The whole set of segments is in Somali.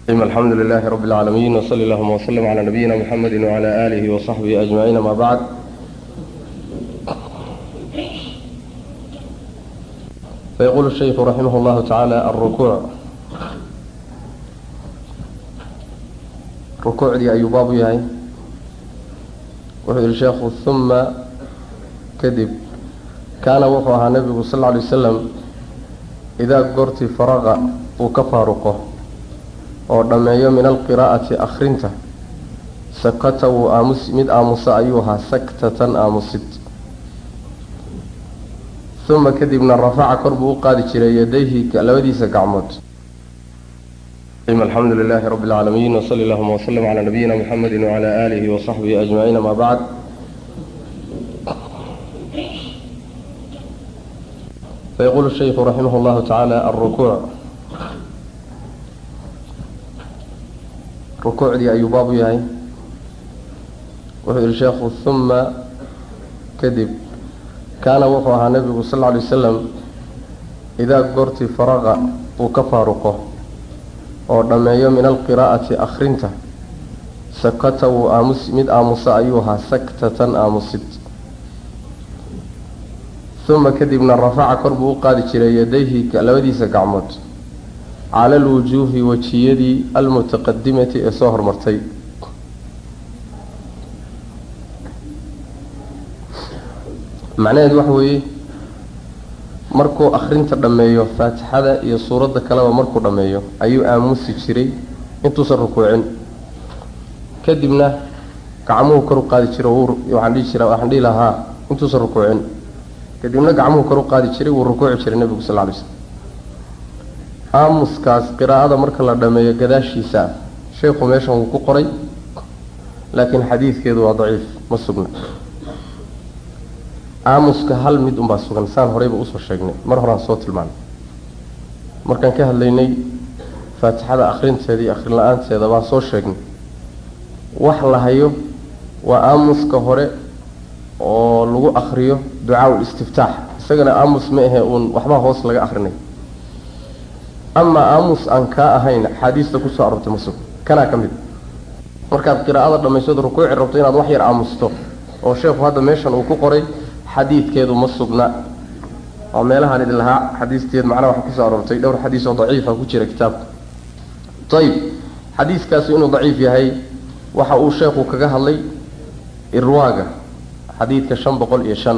الحمد لله رب العالمين وصلى اللهم وسلم على نبينا محمد وعلى آله وصحبه أجمعين ما بعد فيقول الشيخ رحمه الله تعالى الركوع ركوع دي أي باب يهي وحي الشيخ ثم كذب كان وقعها النبي صلى الله عليه وسلم إذا قرت فرغ وكفارقه oo dhammeeyo min alqiraa'ati akhrinta sakata wuu aamus mid aamusa ayuu ahaa saktatan aamusid uma kadibna rafaca kor buu u qaadi jiray yadayhi labadiisa gacmood alxamdu lilaahi rabbi اlcaalamiin wsali allahuma wslm calaa nabiyina muxamedi wcala aalihi wasaxbihi ajmaciin ama bacd fayaqulu shayku raximah llahu tacaala alrukuuc rukuucdii ayuu baab u yahay wuxuu yihi sheekhu uma kadib kaana wuxuu ahaa nebigu sal lla alay wasalam idaa goortii faraqa uu ka faaruqo oo dhammeeyo min alqiraa'ati akhrinta sakata wuu aamus mid aamusa ayuu ahaa saktatan aamusid uma kadibna rafaca kor buu u qaadi jiray yadayhi labadiisa gacmood cala alwujuuhi wejiyadii almutaqadimati ee soo hormartay macnaheedu waxa weeye markuu akhrinta dhammeeyo faatixada iyo suuradda kaleba markuu dhammeeyo ayuu aamusi jiray intuusan rukuucin kadibna gacmuhu kor u qaadi jiro waxaan dhihi jira waxaan dhihi lahaa intuusan rukuucin kadibna gacmuhu kor u qaadi jiray wuu rukuuci jiray nebigu sal lla alay slam aamuskaas qiraa'ada marka la dhammeeyo gadaashiisa ah sheekhu meeshan wuu ku qoray laakiin xadiidkeedu waa daciif ma sugna aamuska hal mid unbaa sugan saan horeyba usoo sheegnay mar horaan soo tilmaanay markaan ka hadlaynay faatixada akhrinteeda iyo akhrin la-aanteeda baan soo sheegnay wax la hayo waa aamuska hore oo lagu akriyo ducaa-ul istiftaax isagana aamus ma ahe uun waxbaa hoos laga akrinay amaa aamus aan kaa ahayn axaadiista kusoo arortay ma sug kanaa ka mid markaad qiraa'ada dhammaysado rukuuci rabto inaad wax yar aamusto oo sheekhu hadda meeshan uu ku qoray xadiidkeedu ma sugna oo meelahaan idin lahaa xadiisteed macnaha waxa kusoo aroortay dhowr xadiis oo daciifa ku jira kitaabka ayib xadiiskaasi inuu daciif yahay waxa uu sheekhu kaga hadlay irwaaga xadiidka shan boqol iyo shan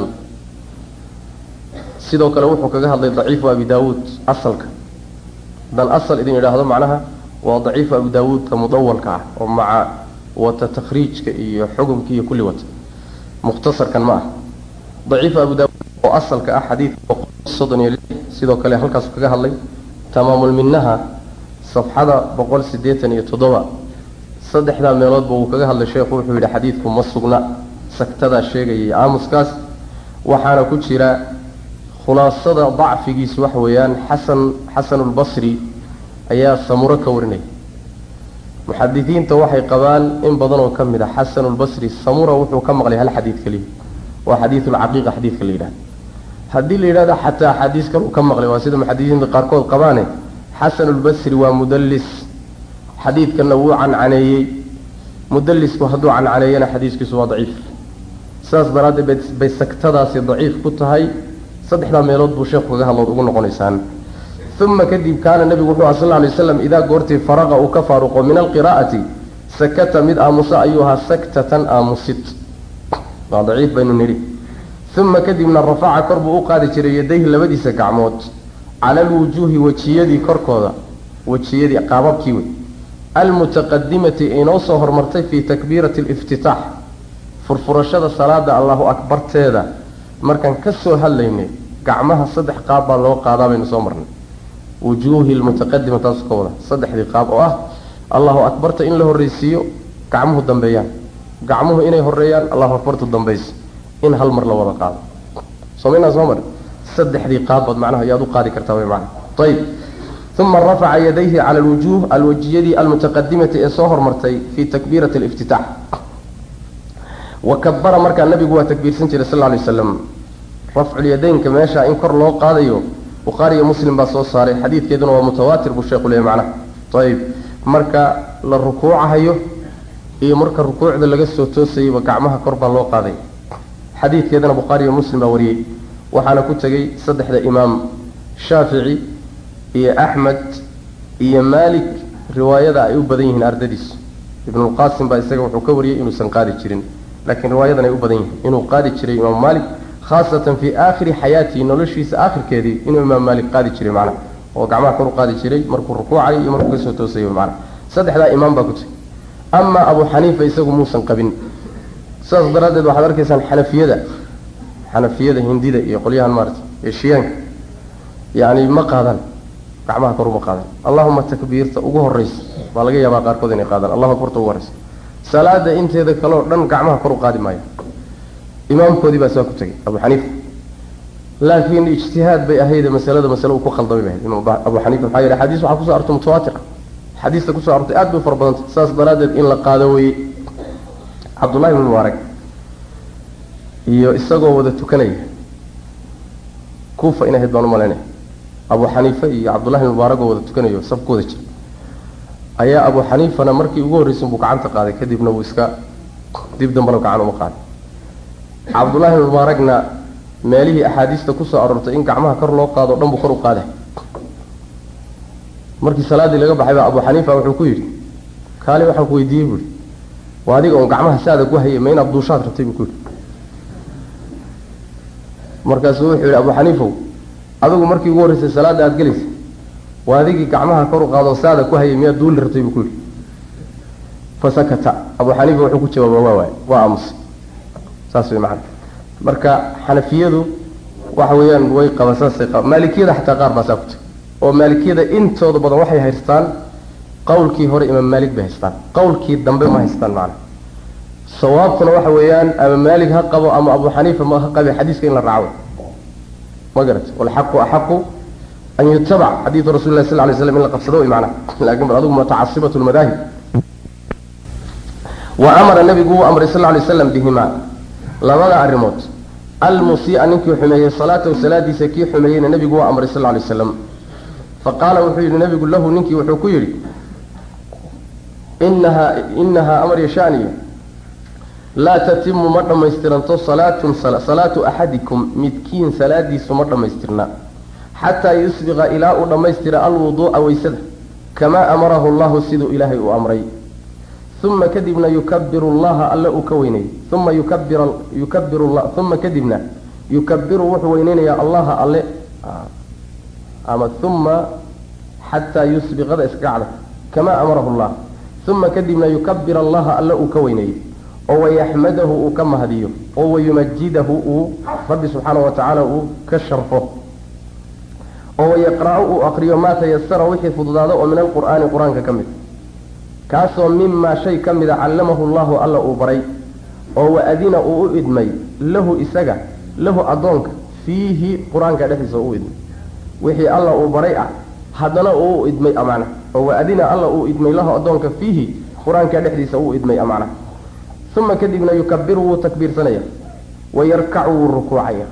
sidoo kale wuxuu kaga hadlay daciifu abi daawuud asalka dan asal idin idhaahdo macnaha waa daciifu abu daawuudka mudawalka ah oo maca wata takhriijka iyo xukumka iyo kulli wata mukhtasarkan ma ah daciifu abu daawuud oo asalka ah xadiidka boqol soddon iyo lix sidoo kale halkaasu kaga hadlay tamaamulminaha safxada boqol siddeetan iyo toddoba saddexdaa meeloodba wuu kaga hadlay sheekhu wuxuu yidhi xadiidku ma sugna sagtadaa sheegayay aamuskaas waxaana ku jira khulaasada dacfigiisu waxa weeyaan xasan xasanulbasri ayaa samuro ka warinaya muxadisiinta waxay qabaan in badan oo ka mid a xasanulbasri samura wuxuu ka maqlay hal xadiid keliya waa xadiidulcaqiiqa xadiidka la yidhahda haddii la yidhahdo xataa axaadiis kale uu ka maqlay waa sida muxadisiinta qaarkood qabaane xasanulbasri waa mudallis xadiidkanna wuu cancaneeyey mudallisku hadduu cancaneeyana xadiiskiisu waa daciif sidaas daraaddeed bay sagtadaasi daciif ku tahay saddexdaa meelood buu sheekhu kaga hadlood ugu noqonaysaan uma kadib kaana nebigu wuxuu aha sal lla alay waslam idaa goortii faraqa uu ka faaruqo min alqiraa'ati sakata mid aamusa ayuu ahaa saktatan aamusid waa daciif baynu nidhi uma kadibna rafaca kor buu u qaadi jiray yadayhi labadiisa gacmood cala alwujuuhi wejiyadii korkooda wejiyadii qaababkii wey almutaqadimati inoo soo hormartay fii takbiirati aliftitaax furfurashada salaada allahu akbarteeda markaan ka soo hadlaynay gacmaha saddex qaab baa loo qaadaa baynu soo marnay wujuuhi lmutaqadima taasu ka wada saddexdii qaab oo ah allahu akbarta in la horreysiiyo gacmuhu dambeeyaan gacmuhu inay horeeyaan allahu akbartu dambaysa in hal mar la wada qaado somaynaa soo mar saddexdii qaabbaad macnaha ayaad u qaadi kartaa way macna ayib uma rafaca yadayhi cala alwujuuh alwajiyadii almutaqadimati ee soo hormartay fii takbiirati aliftitaax wa kabara markaa nabigu waa takbiirsan jiray sal lla alay waslam rafculyadaynka meesha in kor loo qaadayo bukhaari iyo muslim baa soo saaray xadiidkeeduna waa mutawaatir buu sheekhu leeyay macnaha ayib marka la rukuucahayo iyo marka rukuucda laga soo toosayayba gacmaha kor baa loo qaaday xadiidkeedana bukhaari iyo muslim baa wariyey waxaana ku tegey saddexda imaam shaafici iyo axmed iyo maalik riwaayada ay u badan yihiin ardadiisu ibnulqaasim baa isaga wuxuu ka wariyey inuusan qaadi jirin laakiin riwaayadan ay u badan yihiin inuu qaadi jiray imaamu maalik khaasatan fii aakhiri xayaatihi noloshiisa aakhirkeedii inuu imaam maalik qaadi jiray macnaha oo gacmaha kor u qaadi jiray markuu rukuucayo iyo markuu kasoo toosayo macnaha saddexdaa imaam baa ku tegey amaa abu xaniifa isagu muusan qabin sidaas daraaddeed waxaad arkaysaan xanafiyada xanafiyada hindida iyo qolyahan maarata eshiyaanka yacni ma qaadaan gacmaha kor uma qaadaan allahuma takbiirta ugu horraysa baa laga yaabaa qaarkood inay qaadaan allahu akbarta ugu horraysa salaada inteeda kaleoo dhan gacmaha kor u qaadi maayo imaamkoodii baa saa ku tegay abu xaniifa laakiin ijtihaad bay ahayde masalada masale uu ku khaldamay bay ahayd imaam abu xaniifa maxaa yeele xadiis waxaa kusoo arortay mutawaatir ah xadiista kusoo arortay aad bay u fara badantay saas daraaddeed in la qaado weye cabdullahi ibn mubaarak iyo isagoo wada tukanaya kuufa in ahayd baan u malaynaya abu xaniife iyo cabdullahi ibn mubaarak oo wada tukanayo safkooda jira ayaa abu xaniifana markii ugu horreysay buu gacanta qaaday kadibna wuu iska dib dambana gacan uma qaaday cabdullahi ibn mubaarakna meelihii axaadiista kusoo aroortay in gacmaha kor loo qaado o dhan buu kor u qaaday markii salaaddii laga baxay baa abu xaniifa wuxuu ku yidhi kaali waxaan ku weydiiyey buuhi waa adiga oon gacmaha saada ku hayay ma inaad duushaad rabtay buu ku yidhi markaasuu wuxuu yidhi abu xaniifow adigu markii ugu horreysay salaadda aada gelaysay waa adigii gacmaha kor u qaadoo saada ku hayay miyaad duuli rabtay buu ku yidhi fasakata abu xaniifa wuxuu ku jawaaba waa waay waa aamusay saas way macana marka xanafiyadu waxa weeyaan way qaba saasay qaba maalikiyada xataa qaar baa saa ku tag oo maalikiyada intooda badan waxay haystaan qawlkii hore imaam maalik bay haystaan qawlkii dambe ma haystaan macana sawaabkuna waxa weeyaan ama maalik ha qabo ama abu xaniifa ma ha qabe xadiiska in la raaco ma garat walxaqu axaqu an yutabac xadiidu rasul lah sal lay slam in la qabsado way macana laakin bal adigu mutacasibat lmadaahib wa amara nabigu wuu amray sal lay slam bihimaa labada arrimood almusii'a ninkii xumeeyey salaatahu salaadiisa kii xumeeyeyna nebigu waa amray sal lay slam faqaala wuxuu yidhi nabigu lahu ninkii wuxuu ku yidhi inahaa inahaa amar yashaaniya laa tatimu ma dhammaystiranto salaatun salaatu axadikum midkiin salaadiisu ma dhammaystirna xataa yusbiqa ilaa uu dhammaystira alwuduu'a weysada kamaa amarahu allahu siduu ilaahay uu amray uma kadibna yukabiru llaha alle uu ka weynayay uma yukabir yukabiru uma kadibna yukabiru wuxuu weyneynayaa allaha alle ama uma xataa yusbiqada iska gacda kamaa amarahu llah uma kadibna yukabir allaha alle uu ka weyneeyey oo wayaxmadahu uu ka mahdiyo oo wayumajidahu uu rabbi subxaana wa tacaala uu ka sharfo oo wayaqra-u uu aqriyo maa tayasara wixii fududaado oo min alqur'aani qur-aanka ka mid kaasoo mimaa shay ka mida callamahu llahu alla uu baray oo wa-adina uu u idmay lahu isaga lahu addoonka fiihi qur-aanka dhexdiisa uu idmay wixii alla uu baray ah haddana uu u idmay amacna oo wa-adina alla uu idmay lahu addoonka fiihi qur-aanka dhexdiisa uu idmay amacna uma kadibna yukabiru wuu takbiirsanaya wayarkacu wuu rukuucaya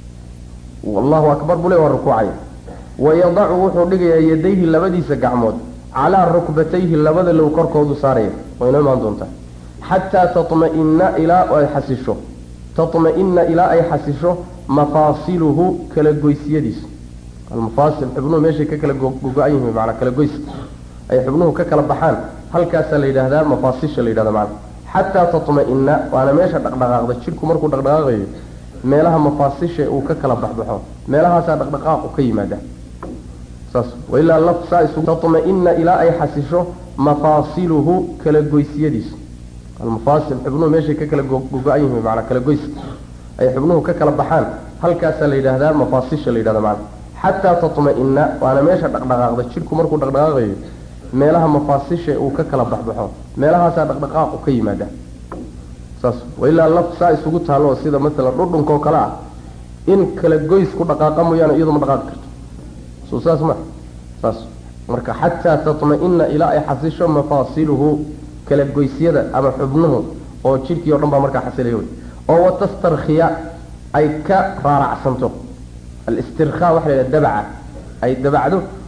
allahu akbar buu le waa rukuucaya wayadacu wuxuu dhigayaa yadayhi labadiisa gacmood calaa rukbatayhi labada low korkoodu saaraya waa inoo imaan doontaa xataa tatmaina ilaa ay xasisho tatma-ina ilaa ay xasisho mafaasiluhu kala goysyadiisu almafaasil xubnuhu meeshay ka kala gogo-an yihiin maanaa kala goys ay xubnuhu ka kala baxaan halkaasaa la yidhahdaa mafaasisha la yidhahda maana xataa tatma-ina waana meesha dhaqdhaqaaqda jidhku markuu dhaqdhaqaaqayo meelaha mafaasisha uu ka kala baxbaxo meelahaasaa dhaqdhaqaaqu ka yimaada saas wailaa laf saa isu tatma-ina ilaa ay xasisho mafaasiluhu kala goysyadiisu almafaasil xubnuhu meeshay ka kala gogo-an yihiin maanaa kala goys ay xubnuhu ka kala baxaan halkaasaa la yidhahdaa mafaasisha la yidhahda maana xataa tatma-ina waana meesha dhaqdhaqaaqda jidhku markuu dhaqdhaqaaqayo meelaha mafaasisha uu ka kala baxbaxo meelahaasaa dhaqdhaqaaqu ka yimaada saas wailaa laf saa isugu taalo sida maalan dhudhunkoo kale ah in kala goys ku dhaqaaqa mooyaane iyadu ma dhaqaaqi karto soo saas ma saas marka xataa tatma-ina ilaa ay xasisho mafaasiluhu kala goysyada ama xubnuhu oo jidhkii o dhan baa markaa xasilaya wey oo watastarkhiya ay ka raaracsanto alistirkhaa waxa la yidhaha dabaca ay dabacdo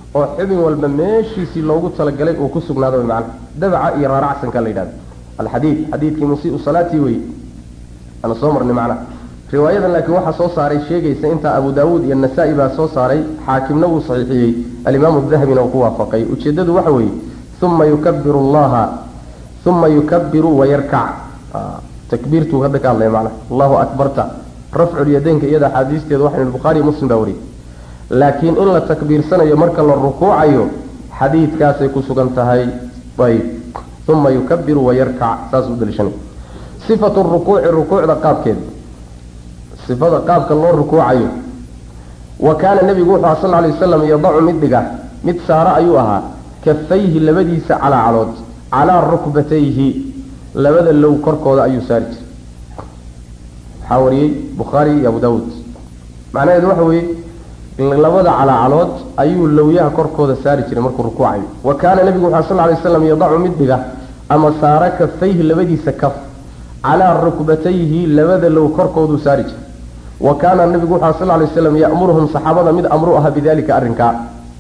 oo xubin walba meeshiisii loogu talagalay uu ku sugnaado way macnaha dabca iyo raaracsanka la yidhahdo alxadiid xadiidkii musiiu salaatii wey ana soo marnay macnaha riwaayadan laakiin waxaa soo saaray sheegaysa intaa abu daawuud iyo nasaa-i baa soo saaray xaakimna wuu saxiixiyey alimaamu dahabina uu ku waafaqay ujeeddadu waxa weeye uma yukabiru allaha uma yukabiru wayarkac takbiirtuu hadda ka hadlaya macnaha allahu akbarta rafculyadaynka iyada axaadiisteeda waxaynu bukhaariyo muslim baa wariyey laakiin in la takbiirsanayo marka la rukuucayo xadiidkaasay ku sugan tahay ayb uma yukabiru wayarkac saas u daliishanay sifatu rukuuci rukuucda qaabkeeda sifada qaabka loo rukuucayo wa kaana nebigu wuxuu aha sal ly wasalam yadacu mid dhiga mid saaro ayuu ahaa kafayhi labadiisa calaa calood calaa rukbatayhi labada low korkooda ayuu saari jiray waxaa wariyey bukhaari iyo abu daawuud macnaheedu waxa weeye labada calaacalood ayuu lowyaha korkooda saari jiray markuu rukuucayo wa kaana nebigu wuxu sal lay waslam yadacu mid dhiga ama saara kafayhi labadiisa kaf calaa rukbatayhi labada low korkooduu saari jiray wa kaana nebigu wuxu sal lay waslam ya'muruhum saxaabada mid amru aha bidalika arrinkaa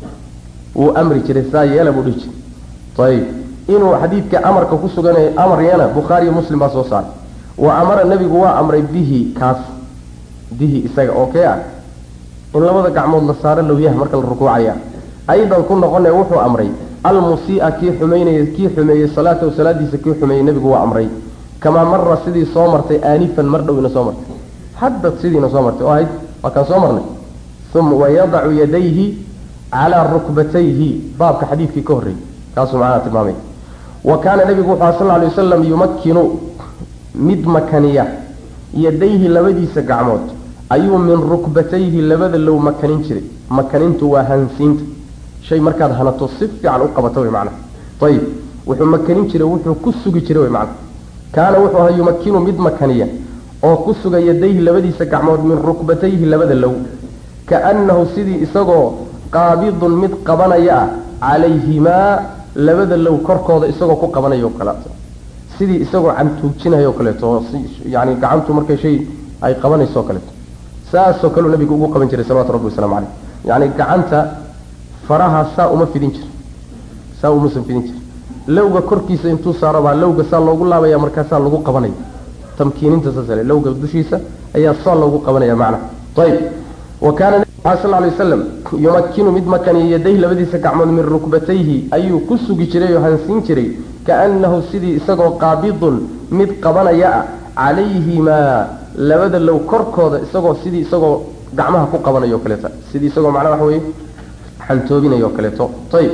wuu amri jiray saa yeela buu dhihi jiray ayib inuu xadiidka amarka ku suganay amaryana bukhaariyo muslim baa soo saaray wa amara nebigu waa amray bihi kaas bihi isaga oo kee ah in labada gacmood la saaro lowyaha marka la rukuucaya aydan ku noqone wuxuu amray almusii'a kii xumaynaya kii xumeeyey salaatahu salaadiisa kii xumeeyey nebigu waa amray kamaa mara sidii soo martay aanifan mar dhowina soo martay hadda sidiina soo martay oo ahayd waa kaan soo marnay uma wayadacu yadayhi calaa rukbatayhi baabka xadiidkii ka horreeyey kaasuu macnaha tilmaamay wa kaana nebigu wuxuu aha sal lay wasalam yumakkinu mid makaniya yadayhi labadiisa gacmood ayuu min rukbatayhi labada low makanin jiray makanintu waa hansiinta shay markaad hanato si fiican u qabato way macnaha ayib wuxuu makanin jiray wuxuu ku sugi jiray way macnaha kaana wuxuu ahaa yumakinu mid makaniya oo ku suga yadayhi labadiisa gacmood min rukbatayhi labada low kaannahu sidii isagoo qaabidun mid qabanaya ah calayhimaa labada low korkooda isagoo ku qabanaya o kaleeto sidii isagoo cantuujinayo o kaleeto oo yani gacantu markay shay ay qabanayso o kaleeto saasoo kaleu nabigu ugu qaban jiray salawatu rabbi waslamu caleyh yacni gacanta faraha saa uma fidin jir saa umusan fidin jir lowga korkiisa intuu saaro baa lowga saa loogu laabaya markaasaa lagu qabanaya tamkiininta saasale lowga dushiisa ayaa saa loogu qabanaya macna ayib wa kaana nebigu sal lay wasalam yumakkinu mid makaniya yadayhi labadiisa gacmood min rukbatayhi ayuu ku sugi jiray oo hansiin jiray kaannahu sidii isagoo qaabidun mid qabanaya ah calayhimaa labada low korkooda isagoo sidii isagoo gacmaha ku qabanayo o kaleeto sidii isagoo macnaha waxa weye xantoobinayo o kaleeto ayib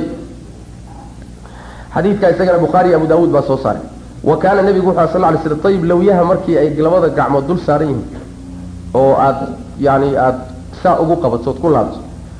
xadiidka isagana bukhaari iyo abu daawuud baa soo saaray wa kaana nebigu wuxu sal lay slam ayib lowyaha markii ay labada gacmood dul saaran yihiin oo aada yani aada saa ugu qabato ood ku laabto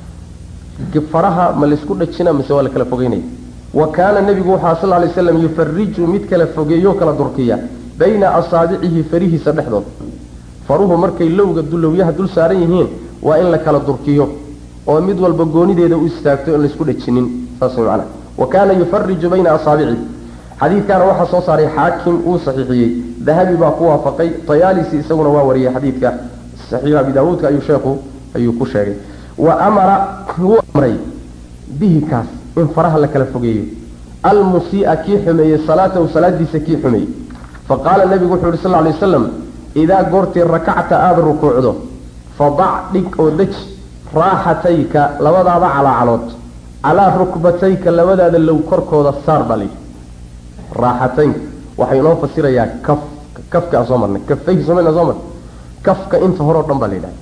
faraha ma laysku dhajina mise waa la kala fogeynaya wa kaana nebigu wuxua sal lay slam yufariju mid kala fogeeyo kala durkiya bayna asaabicihi farihiisa dhexdooda faruhu markay lowga lowyaha dul saaran yihiin waa in la kala durkiyo oo mid walba goonideeda u istaagto in laysku dhajinin saas man wa kaana yufariju bayna asaabicihi xadiidkaana waxaa soo saaray xaakim uu saxiixiyey dahabi baa ku waafaqay tayaalisi isaguna waa wariyey xadiidka saxiix abi daawuudka ayuu sheekhu ayuu ku sheegay wa amara wuu amray bihi kaas in faraha la kala fogeeyo almusii'a kii xumeeyey salaatahu salaadiisa kii xumeeyey faqaala nebigu wuxuu yihi sal ly wasalam idaa goortii rakacta aada rukuucdo fadac dhig oo deji raaxatayka labadaada calaacalood calaa rukbatayka labadaada low korkooda saar baa layidhi raaxataynka waxay inoo fasirayaa kaf kafka aan soo marnay kafayhi soomana soo marnay kafka inta hore o dhan baa la yidhaha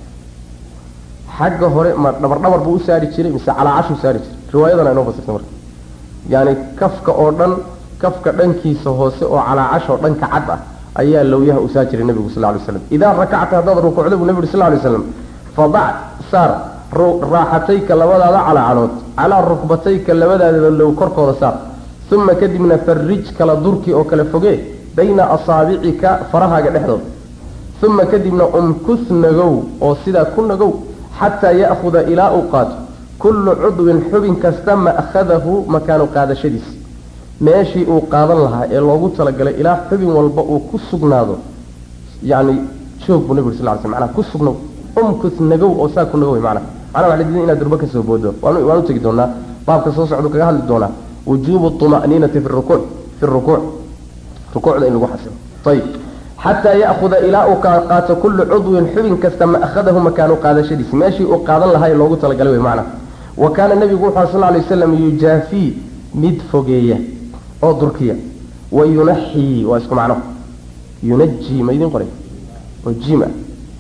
xagga hore ma dhabar dhabar buu u saari jiray mise calaacashuu saari jiray riwaayadana inoo fasirta marka yaani kafka oo dhan kafka dhankiisa hoose oo calaacashoo dhanka cad ah ayaa lowyaha u saa jiray nebigu sal lay slam idaa rakacta haddaad rukuucda buu nebigu sal lay slam fadac saar raaxatayka labadaada calaacalood calaa rukbatayka labadaada low korkooda saar uma kadibna farij kala durki oo kala foge bayna asaabicika farahaaga dhexdooda uma kadibna umkus nagow oo sidaa ku nagow xataa ya'huda ilaa uu qaato kullu cudwin xubin kasta ma'khadahu makaanu qaadashadiisa meeshii uu qaadan lahaa ee loogu talagalay ilaa xubin walba uu ku sugnaado yani joog buu nabig sal sl manaa ku sugnow umkus nagow oo saa ku nagow manaa manaa waa la diiday inaad durbo kasoo boodo waan u tegi doonaa baabka soo socdu kaga hadli doonaa wujuubu طuma'niinati fi rukuuc fi rukuuc rukuucda in lagu xasilo ayib xataa ya'huda ilaa uu qaato kullu cudwin xubin kasta ma akhadahu makaanu qaadashadiisi meeshii uu qaadan lahaa ee loogu talagalay wey macna wa kaana nebigu wuxuu sal lay waslam yujaafii mid fogeeya oo durkiya wa yunaxii waa isku macno yunajii ma idin qoray oo jiim ah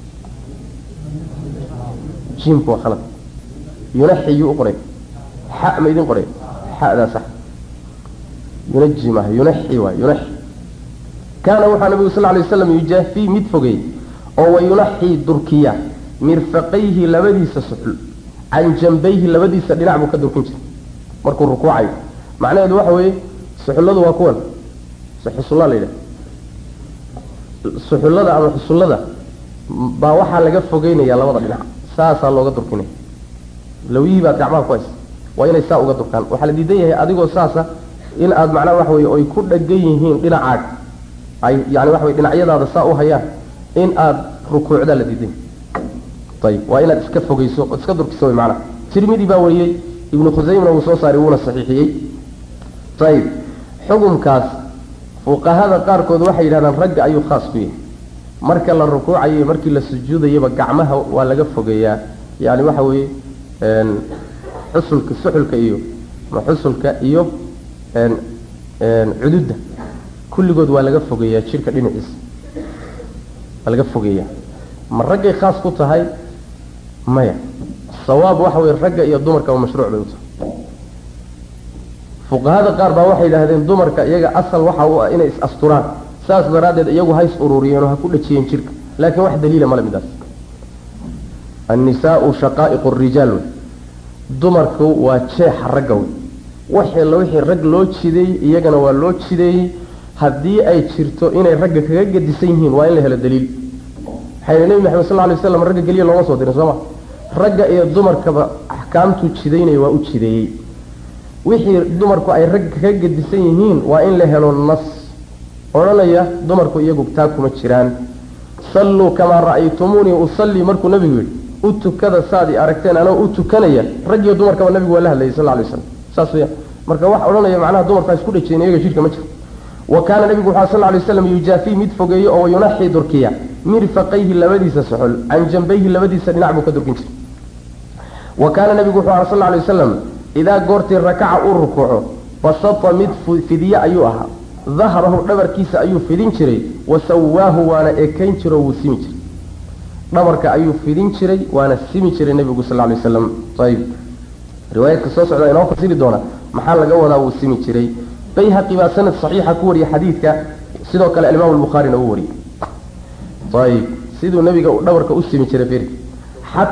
jiimku waa khalad yunaxii yuu u qoray xa ma idin qoray xadaa sax yunaji maaha yunaxi waay yunaxi kaana waxaa nabigu sal lay waslam yujaafii mid fogeey oo wa yunaxii durkiya mirfaqayhi labadiisa suxul can jambayhi labadiisa dhinac buu ka durkin jiray markuu rukuucayo macnaheedu waxa weeye suxulladu waa kuwan xusulla la yidhaha suxullada ama xusullada baa waxaa laga fogeynaya labada dhinac saasaa looga durkinaya lawiyihii baad gacmaha ku haysa waa inay saa uga durkaan waxaa la diidan yahay adigoo saasa in aad macnaha waxa weye oy ku dhagan yihiin dhinacaag ay yani waxa weye dhinacyadaada saa u hayaan in aad rukuucdaa la diidan yahay ayib waa inaad iska fogeyso ood iska durkiso way macnaha tirmidi baa wariyey ibnu khusaymna wuu soo saaray wuuna saxiixiyey ayib xukunkaas fuqahada qaarkood waxay yidhahdaan ragga ayuu khaas ku yahay marka la rukuucayo markii la sujuudayaba gacmaha waa laga fogeeyaa yani waxa weeye xusulka suxulka iyo xusulka iyo cududda kulligood waa laga fogeeyaa jirka dhinaciisa waa laga fogeeyaa ma raggay khaas ku tahay maya sawaab waxa weye ragga iyo dumarkaba mashruuc bay u tahay fuqahada qaar baa waxay yidhaahdeen dumarka iyaga asal waxa u ah inay is asturaan saas daraaddeed iyagu hays ururiyeen oo ha ku dhajiyeen jirka laakiin wax daliila male midaas annisaau shaqaa'iqu rijaal wey dumarku waa jeexa ragga wey waxii la wixii rag loo jideeyey iyagana waa loo jideeyey haddii ay jirto inay ragga kaga gedisan yihiin waa in la helo daliil waxayna nebi maxamed sal lay slam ragga keliya looma soo dirin sooma ragga iyo dumarkaba axkaamtuu jidaynaya waa u jideeyey wixii dumarku ay ragga kaga gedisan yihiin waa in la helo nas odhanaya dumarku iyagu taa kuma jiraan salluu kamaa ra'aytumuunii usallii markuu nabigu yidhi u tukada saad i aragteen anoo u tukanaya rag iyo dumarkaba nabigu waa la hadlayay sal lay slam saas weya marka wax odhanaya macnaha dumarku ha isku dhajeen iyaga jidhka ma jiro wa kaana nebigu wuxuu sal lay waslam yujaafii mid fogeeyo oo yunaxii durkiya mirfaqayhi labadiisa soxol can jambayhi labadiisa dhinac buu ka durkin jiray wa kaana nebigu wuxuu aha sal lay wasalam idaa goortii rakaca uu rukuuco basata mid fidiye ayuu ahaa dahrahu dhabarkiisa ayuu fidin jiray wa sawaahu waana ekayn jiro wuu simi jiray dhabarka ayuu fidin jiray waana simi jiray nebigu sal lay waslam ayib riwaayadka soo socda inoo fasiri doona maxaa laga wadaa wuu simi jiray bayhaqi baa sanad saxiixa ku wariyay xadiidka sidoo kale alimaam albukhaarina uu wariyey ayib siduu nebiga uu dhabarka u simi jiray firi xat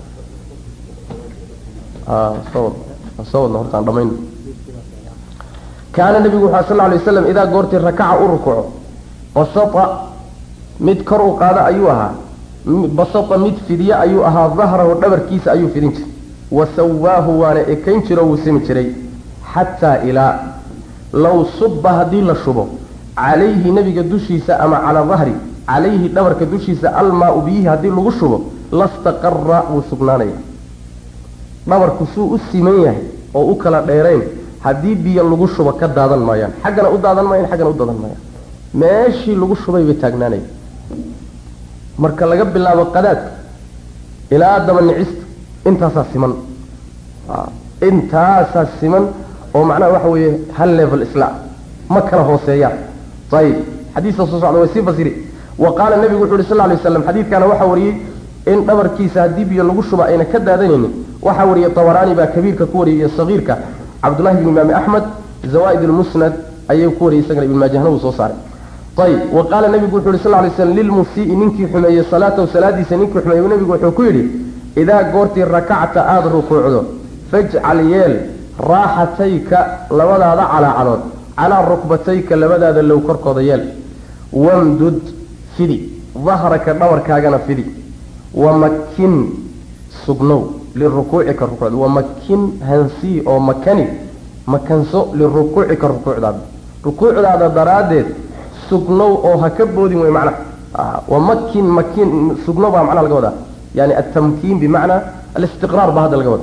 soo soo wadna hortaan dhamayno kaana nebigu wuxu sal lay waslam idaa goortii rakaca u rukuco basata mid kor u qaada ayuu ahaa basata mid fidye ayuu ahaa dahrahu dhabarkiisa ayuu fidin jiray wa sawaahu waana ekayn jiro wuu simi jiray xataa ilaa low subba haddii la shubo calayhi nebiga dushiisa ama calaa dahri calayhi dhabarka dushiisa almaa-u biyihii haddii lagu shubo lastaqara wuu sugnaanaya dhabarku suu u siman yahay oo u kala dheerayn haddii biyo lagu shubo ka daadan maayaan xaggana u daadan maayaan xaggana u daadan maayaan meeshii lagu shubay bay taagnaanaya marka laga bilaabo qadaadka ilaa daba nicista intaasaa siman intaasaa siman oo macnaha waxa weeye hal level isla ma kala hooseeyaan ayib xadiiska soo socda way sii fasiri wa qaala nebigu wuxu uhi sal lay waslam xadiidkana waxaa wariyey in dhabarkiisa haddii biyo lagu shuba ayna ka daadanaynin waxaa wariyey tabaraani baa kabiirka ku wariyay iyo sagiirka cabdullahi bn imaami axmed zawaaid lmusnad ayuu ku wariyay isagana ibn maajahna wuu soo saaray ayib wa qaala nebigu wuxu uhi sal lay slam lilmusii ninkii xumeeyey salaatahu salaadiisa ninkii xumeeyey nebigu wuxuu ku yidhi idaa goortii rakacta aada rukuucdo fajcal yeel raaxatayka labadaada calaacalood calaa rukbatayka labadaada low korkooda yeel wamdud fidi dahraka dhabarkaagana fidi wamakin sugnow lirukuucika rukuucda wamakin hansii oo makani makanso lirukuucika rukuucdaada rukuucdaada daraaddeed sugnow oo ha ka boodin wey macnaha wamakin makin sugnow baa macnaha laga wadaa yani altamkiin bimacnaa alistiqraar baa hadda laga wada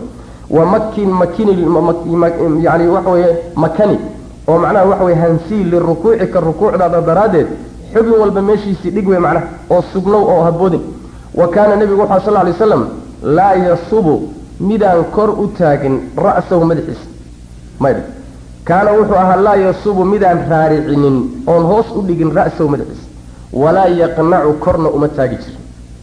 wamakin makini yani waxa weeye makani oo macnaha waxa weye hansii lirukuucika rukuucdaada daraaddeed xubin walba meeshiisii dhig wey macnaha oo sugnow oo haboodin wa kaana nebigu wuxu sal lay slam laa yasubu midaan kor u taagin ra'sahu madaxiisa maydh kaana wuxuu ahaa laa yasubu midaan raaricinin oon hoos u dhigin ra'sahu madaxiisa walaa yaqnacu korna uma taagi jirin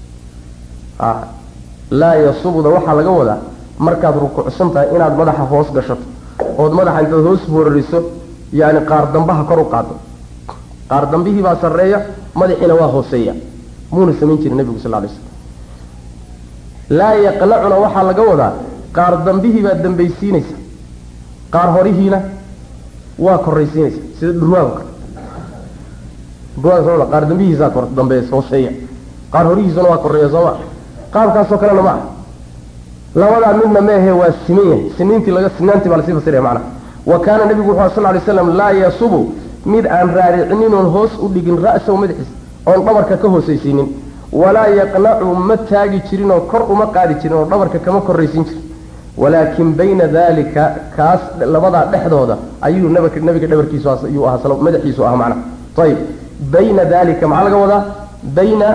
laa yasubuda waxaa laga wadaa markaad rukuucsan tahay inaad madaxa hoos gashato ood madaxa intaad hoos boorariso yani qaar dambaha kor u qaado qaar dambihii baa sarreeya madaxiina waa hooseeya muuna samayn jirin nebigu sal lay slam laa yaqnacuna waxaa laga wadaa qaar dambihii baad dambaysiinaysa qaar horihiina waa koraysiinaysa sida dhurwaaga dhurwaaga qaar dambihiisaa kor dambe hooseeya qaar horihiisuna waa koreeya sooma qaabkaasoo kalena ma ah labadaa midna meehe waa siman yahay siniintii laga sinaantii baa lasii fasiraya macnaha wa kaana nebigu wuxu sal lay slam laa yasubu mid aan raaricinin oon hoos u dhigin ra'sahu madaxiisa oon dhabarka ka hoosaysiinin walaa yaqnacu ma taagi jirin oo kor uma qaadi jirin oo dhabarka kama koraysiin jirin walaakin bayna dalika kaas labadaa dhexdooda ayuu nabika nabiga dhabarkiisu yuu ahaa madaxiisu ahaa macnaha ayib bayna dalika maxaa laga wadaa bayna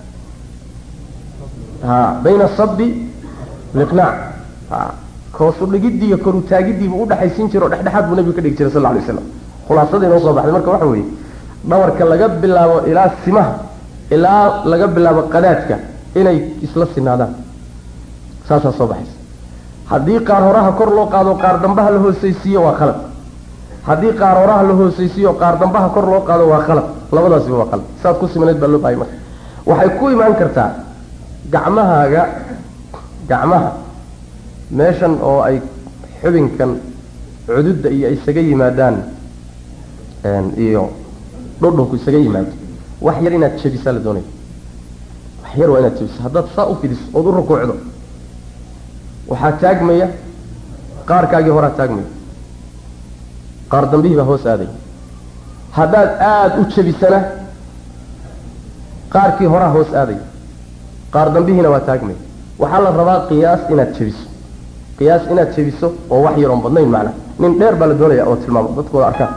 ha bayna asabi liqnaac ha koosu dhigidii iyo koru taagidiibu udhexaysiin jiro o dhexdhexaad buu nabigu ka dhigi jiray sal lla lay slam khulaasada inoo soo baxday marka waxa weeye dhabarka laga bilaabo ilaa simaha ilaa laga bilaabo qadaadka inay isla sinaadaan saasaa soo baxaysa haddii qaar horaha kor loo qaado qaar dambaha la hoosaysiiyo waa khalad haddii qaar horaha la hoosaysiiyo qaar dambaha kor loo qaado waa khalad labadaasiba waa khalad saad ku simaneed baa loo bahay marka waxay ku imaan kartaa gacmahaaga gacmaha meeshan oo ay xubinkan cududda iyo isaga yimaadaan iyo dhudhunku isaga yimaado wax yar inaad jebisaa la doonaya wax yar waa inaad jebiso haddaad saa u fidiso ood u rukuucdo waxaa taagmaya qaarkaagii horaa taagmaya qaar dambihii baa hoos aaday haddaad aada u jebisana qaarkii horaa hoos aaday qaar dambihiina waa taagmaya waxaa la rabaa qiyaas inaad jebiso qiyaas inaad jebiso oo wax yaroon badnayn macna nin dheer baa la doonaya oo tilmaamo dadkooda arkaan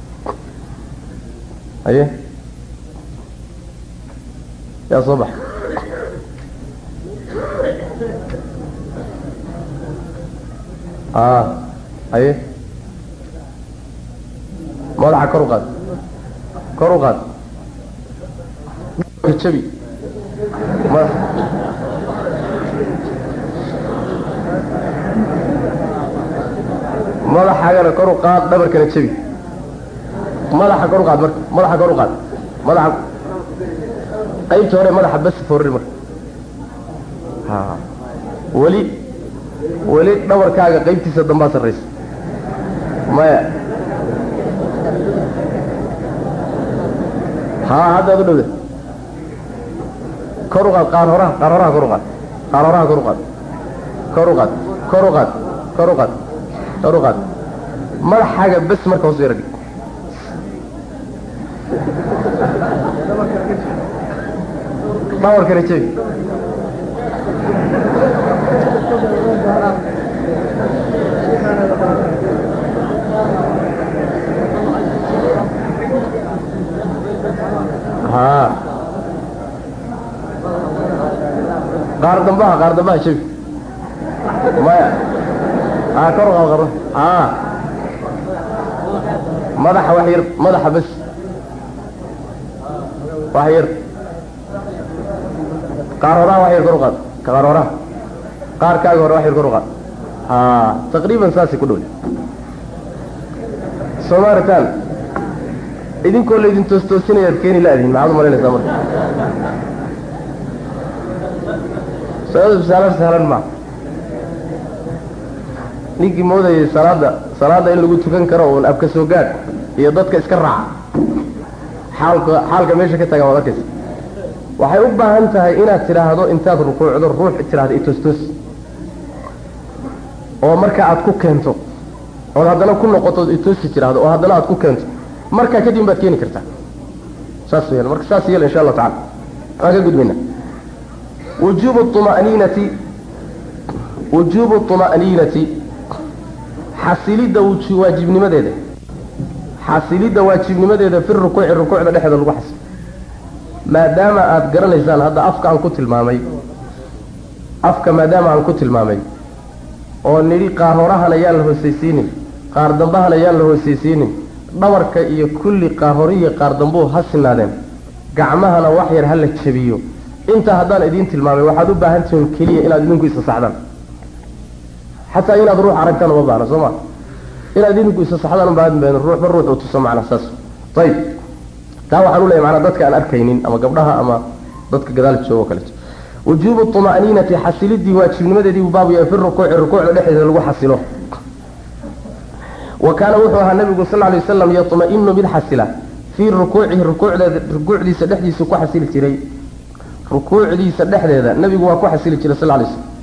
haye yaa soo baxa a haye madaxa kor u qaad kor u qaad jabi mada madaxaagana kor u qaad dhabarkana jabi madaxa kor u qaad marka madaxa kor u qaad madaxa qaybta hore madaxa bas forri marka ha weli weli dhabarkaaga qaybtiisa dambaa sarraysa maya ha haddaad u dhowda kor u qaad qaar horaha qaar horaha kor u qaad qaar horaha kor u qaad kor u qaad kor u qaad kor u qaad kor u qaad madaxaaga bes marka hoos yaragi dhawarkana jebi ha qaar dambaha qaar dambaha jebi maya ha kor u qaad qaro ha madaxa wax yar madaxa bes wax yar qaar horaha wax yar kor u qaad qaar horaha qaarkaaga hore wax yar kor u qaad ha taqriiban saasay ku dhowle soomaritan idinkoo laydin toostoosinaya ad keeni la-dihin maxaad u malaynaysaa marka salaada sahlan sahlan maa ninkii moodayay salaada salaada in lagu tukan karo uun abka soo gaadh iyo dadka iska raaca xaalka xaalka meesha ka tagan waad arkaysa waxay u baahan tahay inaad tidhaahdo intaad rukuucdo ruux tidhahda itoostoos oo marka aad ku keento ood haddana ku noqoto itoosi tidhahdo oo haddana aad ku keento markaa kadib baad keeni kartaa saas yeel marka saas yeel insha allahu tacala waan ka gudbayna wujuubu طuma'niinati wujuubu طuma'niinati xasilidda waajibnimadeeda xasilidda waajibnimadeeda fi rukuuci rukuucda dhexeeda lagu xasilo maadaama aada garanaysaan hadda afka aan ku tilmaamay afka maadaama aan ku tilmaamay oo nidhi qaar horahan ayaan la hoosaysiinin qaar dambahan ayaan la hoosaysiinin dhabarka iyo kulli qaar horihiyo qaar dambuu ha sinaadeen gacmahana wax yar ha la jabiyo intaa haddaan idiin tilmaamay waxaad u baahan tihiin keliya inaad idinku isa saxdaan xataa inaad ruux aragtaan uma baahna soo ma inaad idinku isa saxdaan ubaahan ruuxba ruux uu tuso macnaa saas ayib taa waxaan u leeyahy manaa dadka aan arkaynin ama gabdhaha ama dadka gadaal joogo o kaleeto wujuubu طuma'niinati xasilidii waajibnimadeedii buu baabu yahay fi rukuuci rukuucda dhexdeeda lagu xasilo wa kaana wuxuu ahaa nabigu sal lay waslam yaطma'inu mid xasila fii rukuucihi rukuucdeeda rukuucdiisa dhexdiisu ku xasili jiray rukuucdiisa dhexdeeda nabigu waa ku xasili jiray sal lay slm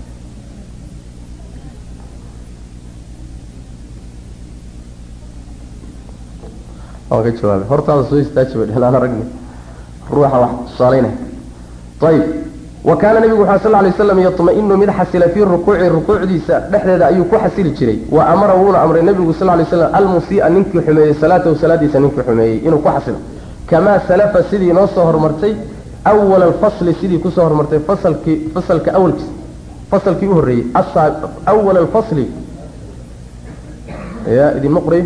waan ka jawaabay hortaada soo istaaji bay dhehlaan aragni ruuxa wax tusaalaynaya ayib wa kaana nabigu wuxuu sal lay slam yaطma'inu mid xasila fii rukuuci rukuucdiisa dhexdeeda ayuu ku xasili jiray wa amara wuuna amray nabigu sal lay slam almusii'a ninkii xumeeyey salaatahu salaadiisa ninkii xumeeyey inuu ku xasilo kamaa salafa sidii noo soo hormartay awala alfasli sidii kusoo hormartay fasalkii fasalka awalkiisa fasalkii u horreeyey awala alfasli ya idinma qoray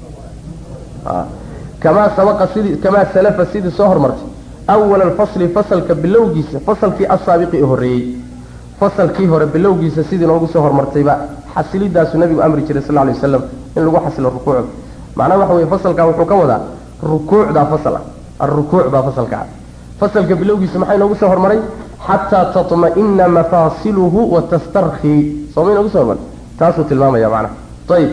kamaa sabaqa sidii kamaa salafa sidii soo hormartay awala alfasli fasalka bilowgiisa fasalkii asaabiqi u horreeyey fasalkii hore bilowgiisa sidii noogu soo hormartayba xasilidaasu nabigu amri jiray sal lay wasalam in lagu xasilo rukuucda macnaha waxa weye fasalkaa wuxuu ka wadaa rukuucdaa fasal ah alrukuuc baa fasalka ah fasalka bilowgiisa maxaa inoogu soo hormaray xataa taطma'ina mafaasiluhu wa tastarkii sooma inoogu soo hormaray taasuu tilmaamaya macnaha ayib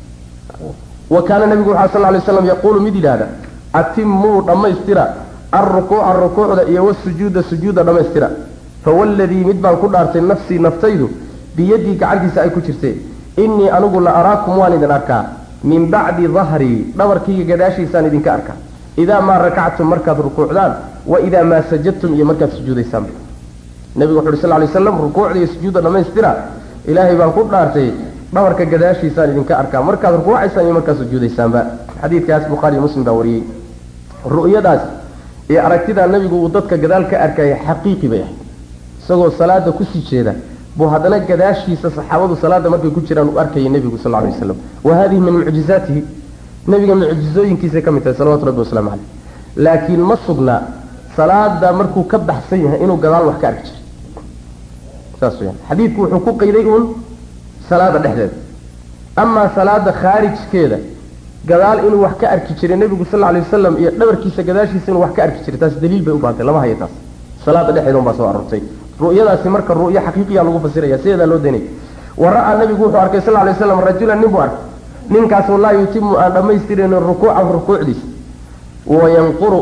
wa kaana nabigu waxaa sal lay slam yaquulu mid yidhaahda atimuu dhammaystira alrukuuca rukuucda iyo wasujuuda sujuuda dhammaystira fawaladii mid baan ku dhaartay nafsii naftaydu biyadii gacantiisa ay ku jirtee innii anigu la araakum waan idin arkaa min bacdi dahrii dhabarkayga gadaashiisaan idinka arkaa idaa maa rakactum markaad rukuucdaan wa idaa maa sajadtum iyo markaad sujuudaysaan nabigu wuxu uhi sal lay slam rukuucda iyo sujuudda dhammaystira ilaahay baan ku dhaartay dhabarka gadaashiisaan idinka arkaa markaad rukuucaysaan iyo markaad sujuudaysaanba xadiidkaas bukhaari iyo muslim baa wariyey ru'yadaas iyo aragtidaa nabigu uu dadka gadaal ka arkaya xaqiiqi bay ahayd isagoo salaada kusii jeeda buu haddana gadaashiisa saxaabadu salaada markay ku jiraan uu arkayay nebigu sal lay waslam wa hadihi min mucjizaatihi nebiga mucjizooyinkiisay ka mid tahay salawatu rabbi waslamu caleyh laakiin ma sugnaa salaada markuu ka baxsan yahay inuu gadaal wax ka arki jiray saas weyaan xadiidku wuxuu ku qayday uun salaada dhexdeeda amaa salaada khaarijkeeda gadaal inuu wax ka arki jiray nebigu sal alay wasalam iyo dhabarkiisa gadaashiisa inuu wax ka arki jiray taas daliil bay u baantay lama hayo taas salaada dhexeeda un baa soo aroortay ru'yadaasi marka ru'yo xaqiiqiya lagu fasiraya sideedaa loo daynay wa ra'aa nabigu wuxuu arkay sal lay slam rajulan nin buu arkay ninkaasoo laa yutimu aan dhammaystiraynin rukuucahu rukuucdiisa wayanquru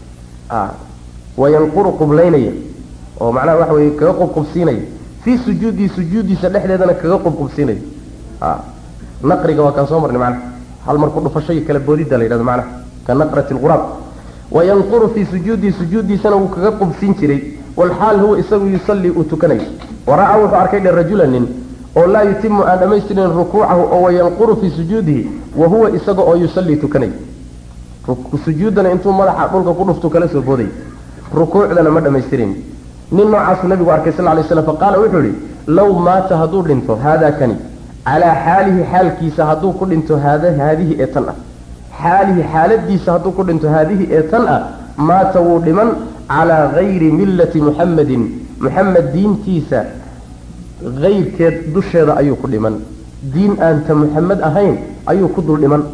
wayanquru qublaynaya oo macnaha waxa weye kaga qubqubsiinaya fii sujuudii sujuudiisa dhexdeedana kaga qubqubsiinaya naqriga waa kaan soo marnay macnaha hal mar ku dhufasho iyo kala boodidda la yidhahdo macnaha ka naqrati lquraab wayanquru fii sujuudii sujuudiisana wuu kaga qubsin jiray walxaal huwa isagu yusallii uu tukanayo wara'a wuxuu arkay dhe rajula nin oo laa yutimu aan dhammaystirin rukuucahu oo wayanquru fii sujuudihi wa huwa isaga oo yusallii tukanay sujuuddana intuu madaxa dhulka ku dhuftu kala soo booday rukuucdana ma dhammaystirin nin noocaasuu nabigu arkay sal lay slam faqaala wuxuu ihi low maata hadduu dhinto haadaa kani calaa xaalihi xaalkiisa hadduu ku dhinto haadihi ee tan ah xaalihi xaaladiisa hadduu ku dhinto haadihi ee tan ah maata wuu dhiman calaa gayri millati muxamedin muxamed diintiisa kayrkeed dusheeda ayuu ku dhiman diin aanta muxamed ahayn ayuu ku dul dhiman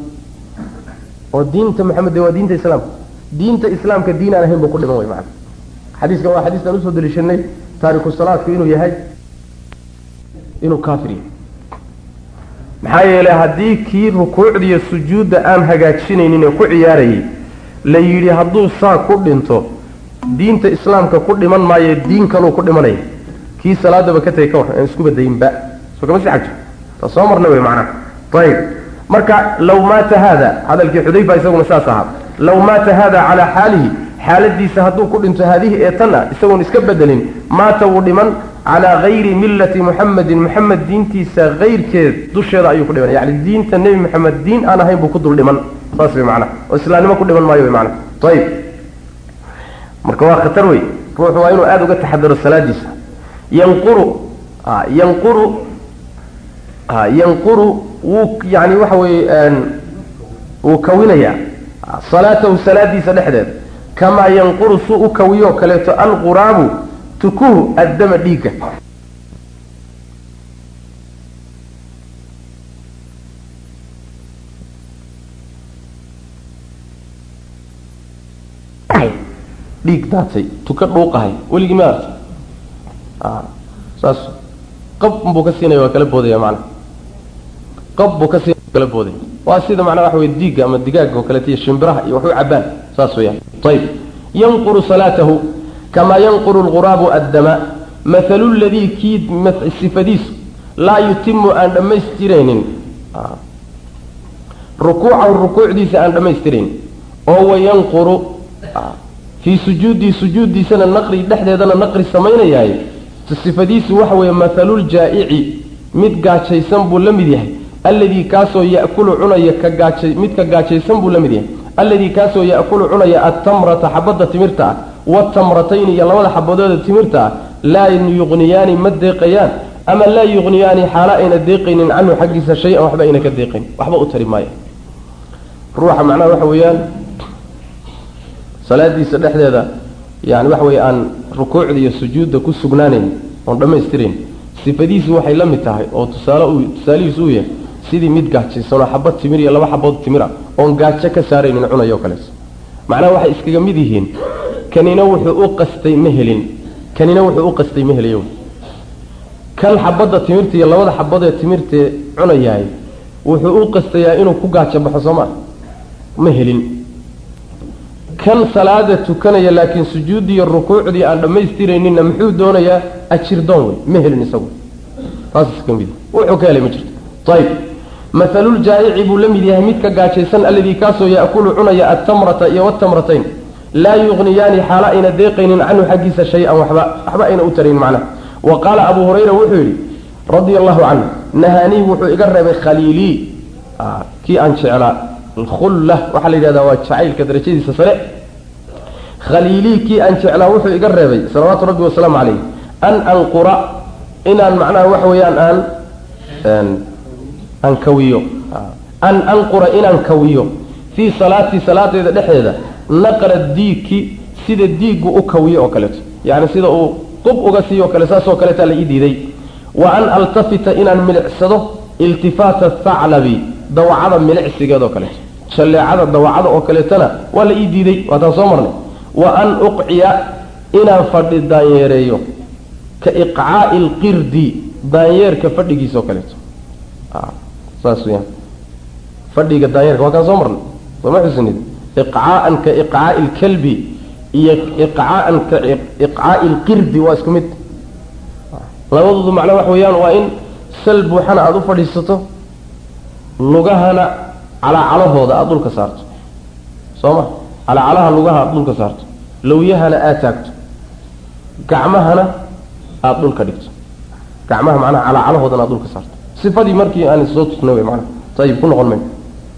oo diinta muxamed de waa diinta islaamka diinta islaamka diin aan ahayn buu ku dhiman way macana xadiiskan waa xadiiskan usoo daliishanay taariku salaadku inuu yahay inuu kaafir yahay maxaa yeelay haddii kii rukuucdiiyo sujuudda aan hagaajinaynin ee ku ciyaarayay la yidhi hadduu saa ku dhinto diinta islaamka ku dhiman maayo diin kaluu ku dhimanaya kii salaadaba ka tegay ka war aan isku badayinba soo kama sii xagto ta soo marna wey macnaha ayib marka law maata haada hadalkii xudayfa isaguna saas ahaa law maata haada calaa xaalihi xaaladiisa hadduu ku dhinto haadihi ee tan ah isagoon iska bedelin maata wuu dhiman calaa hayri millati muxamedin muxamed diintiisa hayrkeed dusheeda ayuu ku dhiman yani diinta nebi moxamed diin aan ahayn buu ku dul dhiman saas way macnaha oo islaamnimo ku dhiman maayo way macnaha ayib marka waa khatar wey ruuxu waa inuu aada uga taxadaro salaadiisa yanquru yanquru yanquru wuu yani waxa weeye wuu kawinayaa salaatahu salaadiisa dhexdeed kamaa yanquru suu u kawiyoo kaleeto alquraabu tukuhu addama dhiigga dhiig daatay tuka dhuuqahay weligii ma arta saas qab buu ka siinaya waa kala boodaya macana qab buu ka siinaya waa kala boodaya waa sida macnaa waxa weye diigga ama digaaga oo kaleeto iyo shimbiraha iyo wax u cabaan saas weeyaan ayib yanquru salaatahu kamaa yanquru alquraabu addama mathalu ladii kii sifadiisu laa yutimu aan dhammaystiraynin rukuucahu rukuucdiisa aan dhammaystiraynin oo wayanquru fii sujuudii sujuuddiisana naqri dhexdeedana naqri samaynayaay sifadiisu waxa weeye mathaluljaa'ici mid gaajaysan buu la mid yahay alladii kaasoo ya'kulu cunaya ka gaaja mid ka gaajaysan buu la mid yahay alladii kaasoo ya'kulu cunaya attamrata xabadda timirta ah waatamratayni iyo labada xabadooda timirta ah laa yuqniyaani ma deeqayaan ama laa yuqniyaani xaalo ayna deeqaynin canhu xaggiisa shay-an waxba ayna ka deeqayn waxba u tari maayo ruuxa macnaha waxa weeyaan salaadiisa dhexdeeda yani waxa weye aan rukuucda iyo sujuudda ku sugnaanayn oon dhammaystirayn sifadiisu waxay la mid tahay oo tusaale uu tusaalihiisu uu yahay sidii mid gaajaysanoo xabad timir iyo laba xabood timir ah oon gaajo ka saaraynin cunayo kaleeto macnaha waxay iskaga mid yihiin kanina wuxuu u qastay ma helin kanina wuxuu u qastay ma helayo kan xabadda timirta iyo labada xabadee timirtee cunayahay wuxuu u qastayaa inuu ku gaajo baxo soo maa ma helin kan salaada tukanaya laakiin sujuuddii iyo rukuucdii aan dhammaystirayninna muxuu doonayaa ajirdoon wey ma helin isagu taas iska mid wuxuu ka helay ma jirto ayib mathaluljaa'ici buu la mid yahay midka gaajaysan alladii kaasoo ya'kulu cunaya attamrata iyo watamratayn laa yuqniyaani xaalo ayna deeqaynin canhu xaggiisa shay-an waxba waxba ayna u tarayn macnaha wa qaala abuu hurayra wuxuu yidhi radia allahu canhu nahaanii wuxuu iga reebay khaliilii kii aan jeclaa alkhulla waxaa la yidhahdaa waa jacaylka darajadiisa sare khaliilii kii aan jeclaa wuxuu iga reebay salawaatu rabbi wasalaamu calayh an anqura inaan macnaha waxa weeyaan aan aan kawiyo an anqura inaan kawiyo fii salaatii salaadeeda dhexdeeda naqra diigki sida diiggu u kawiyo oo kaleeto yacni sida uu qub uga siiyo o kale saasoo kaleetaa la ii diiday wa an altafita inaan milicsado iltifaata thaclabi dawacada milicsigeed oo kaleeto shalleecada dawacada oo kaleetana waa la ii diiday waataan soo marnay wa an uqciya inaan fadhi daanyeereeyo ka iqcaa'i alqirdi daanyeerka fadhigiisa oo kaleeto saas weyaan fadhiga daanyeerka waa kaan soo marnay sooma xusinid iqcaa'an ka iqcaa'i alkalbi iyo iqcaa'an ka iqcaa'i alqirdi waa isku mid labadoodu macnaa waxa weeyaan waa in sal buuxana aada u fadhiisato lugahana calaacalahooda aada dhulka saarto soo ma calaacalaha lugaha aada dhulka saarto lowyahana aada taagto gacmahana aada dhulka dhigto gacmaha macnaha calaacalahoodana aada dhulka saarto sifadii markii aan soo tusnay wey maanaa ayib ku noqon may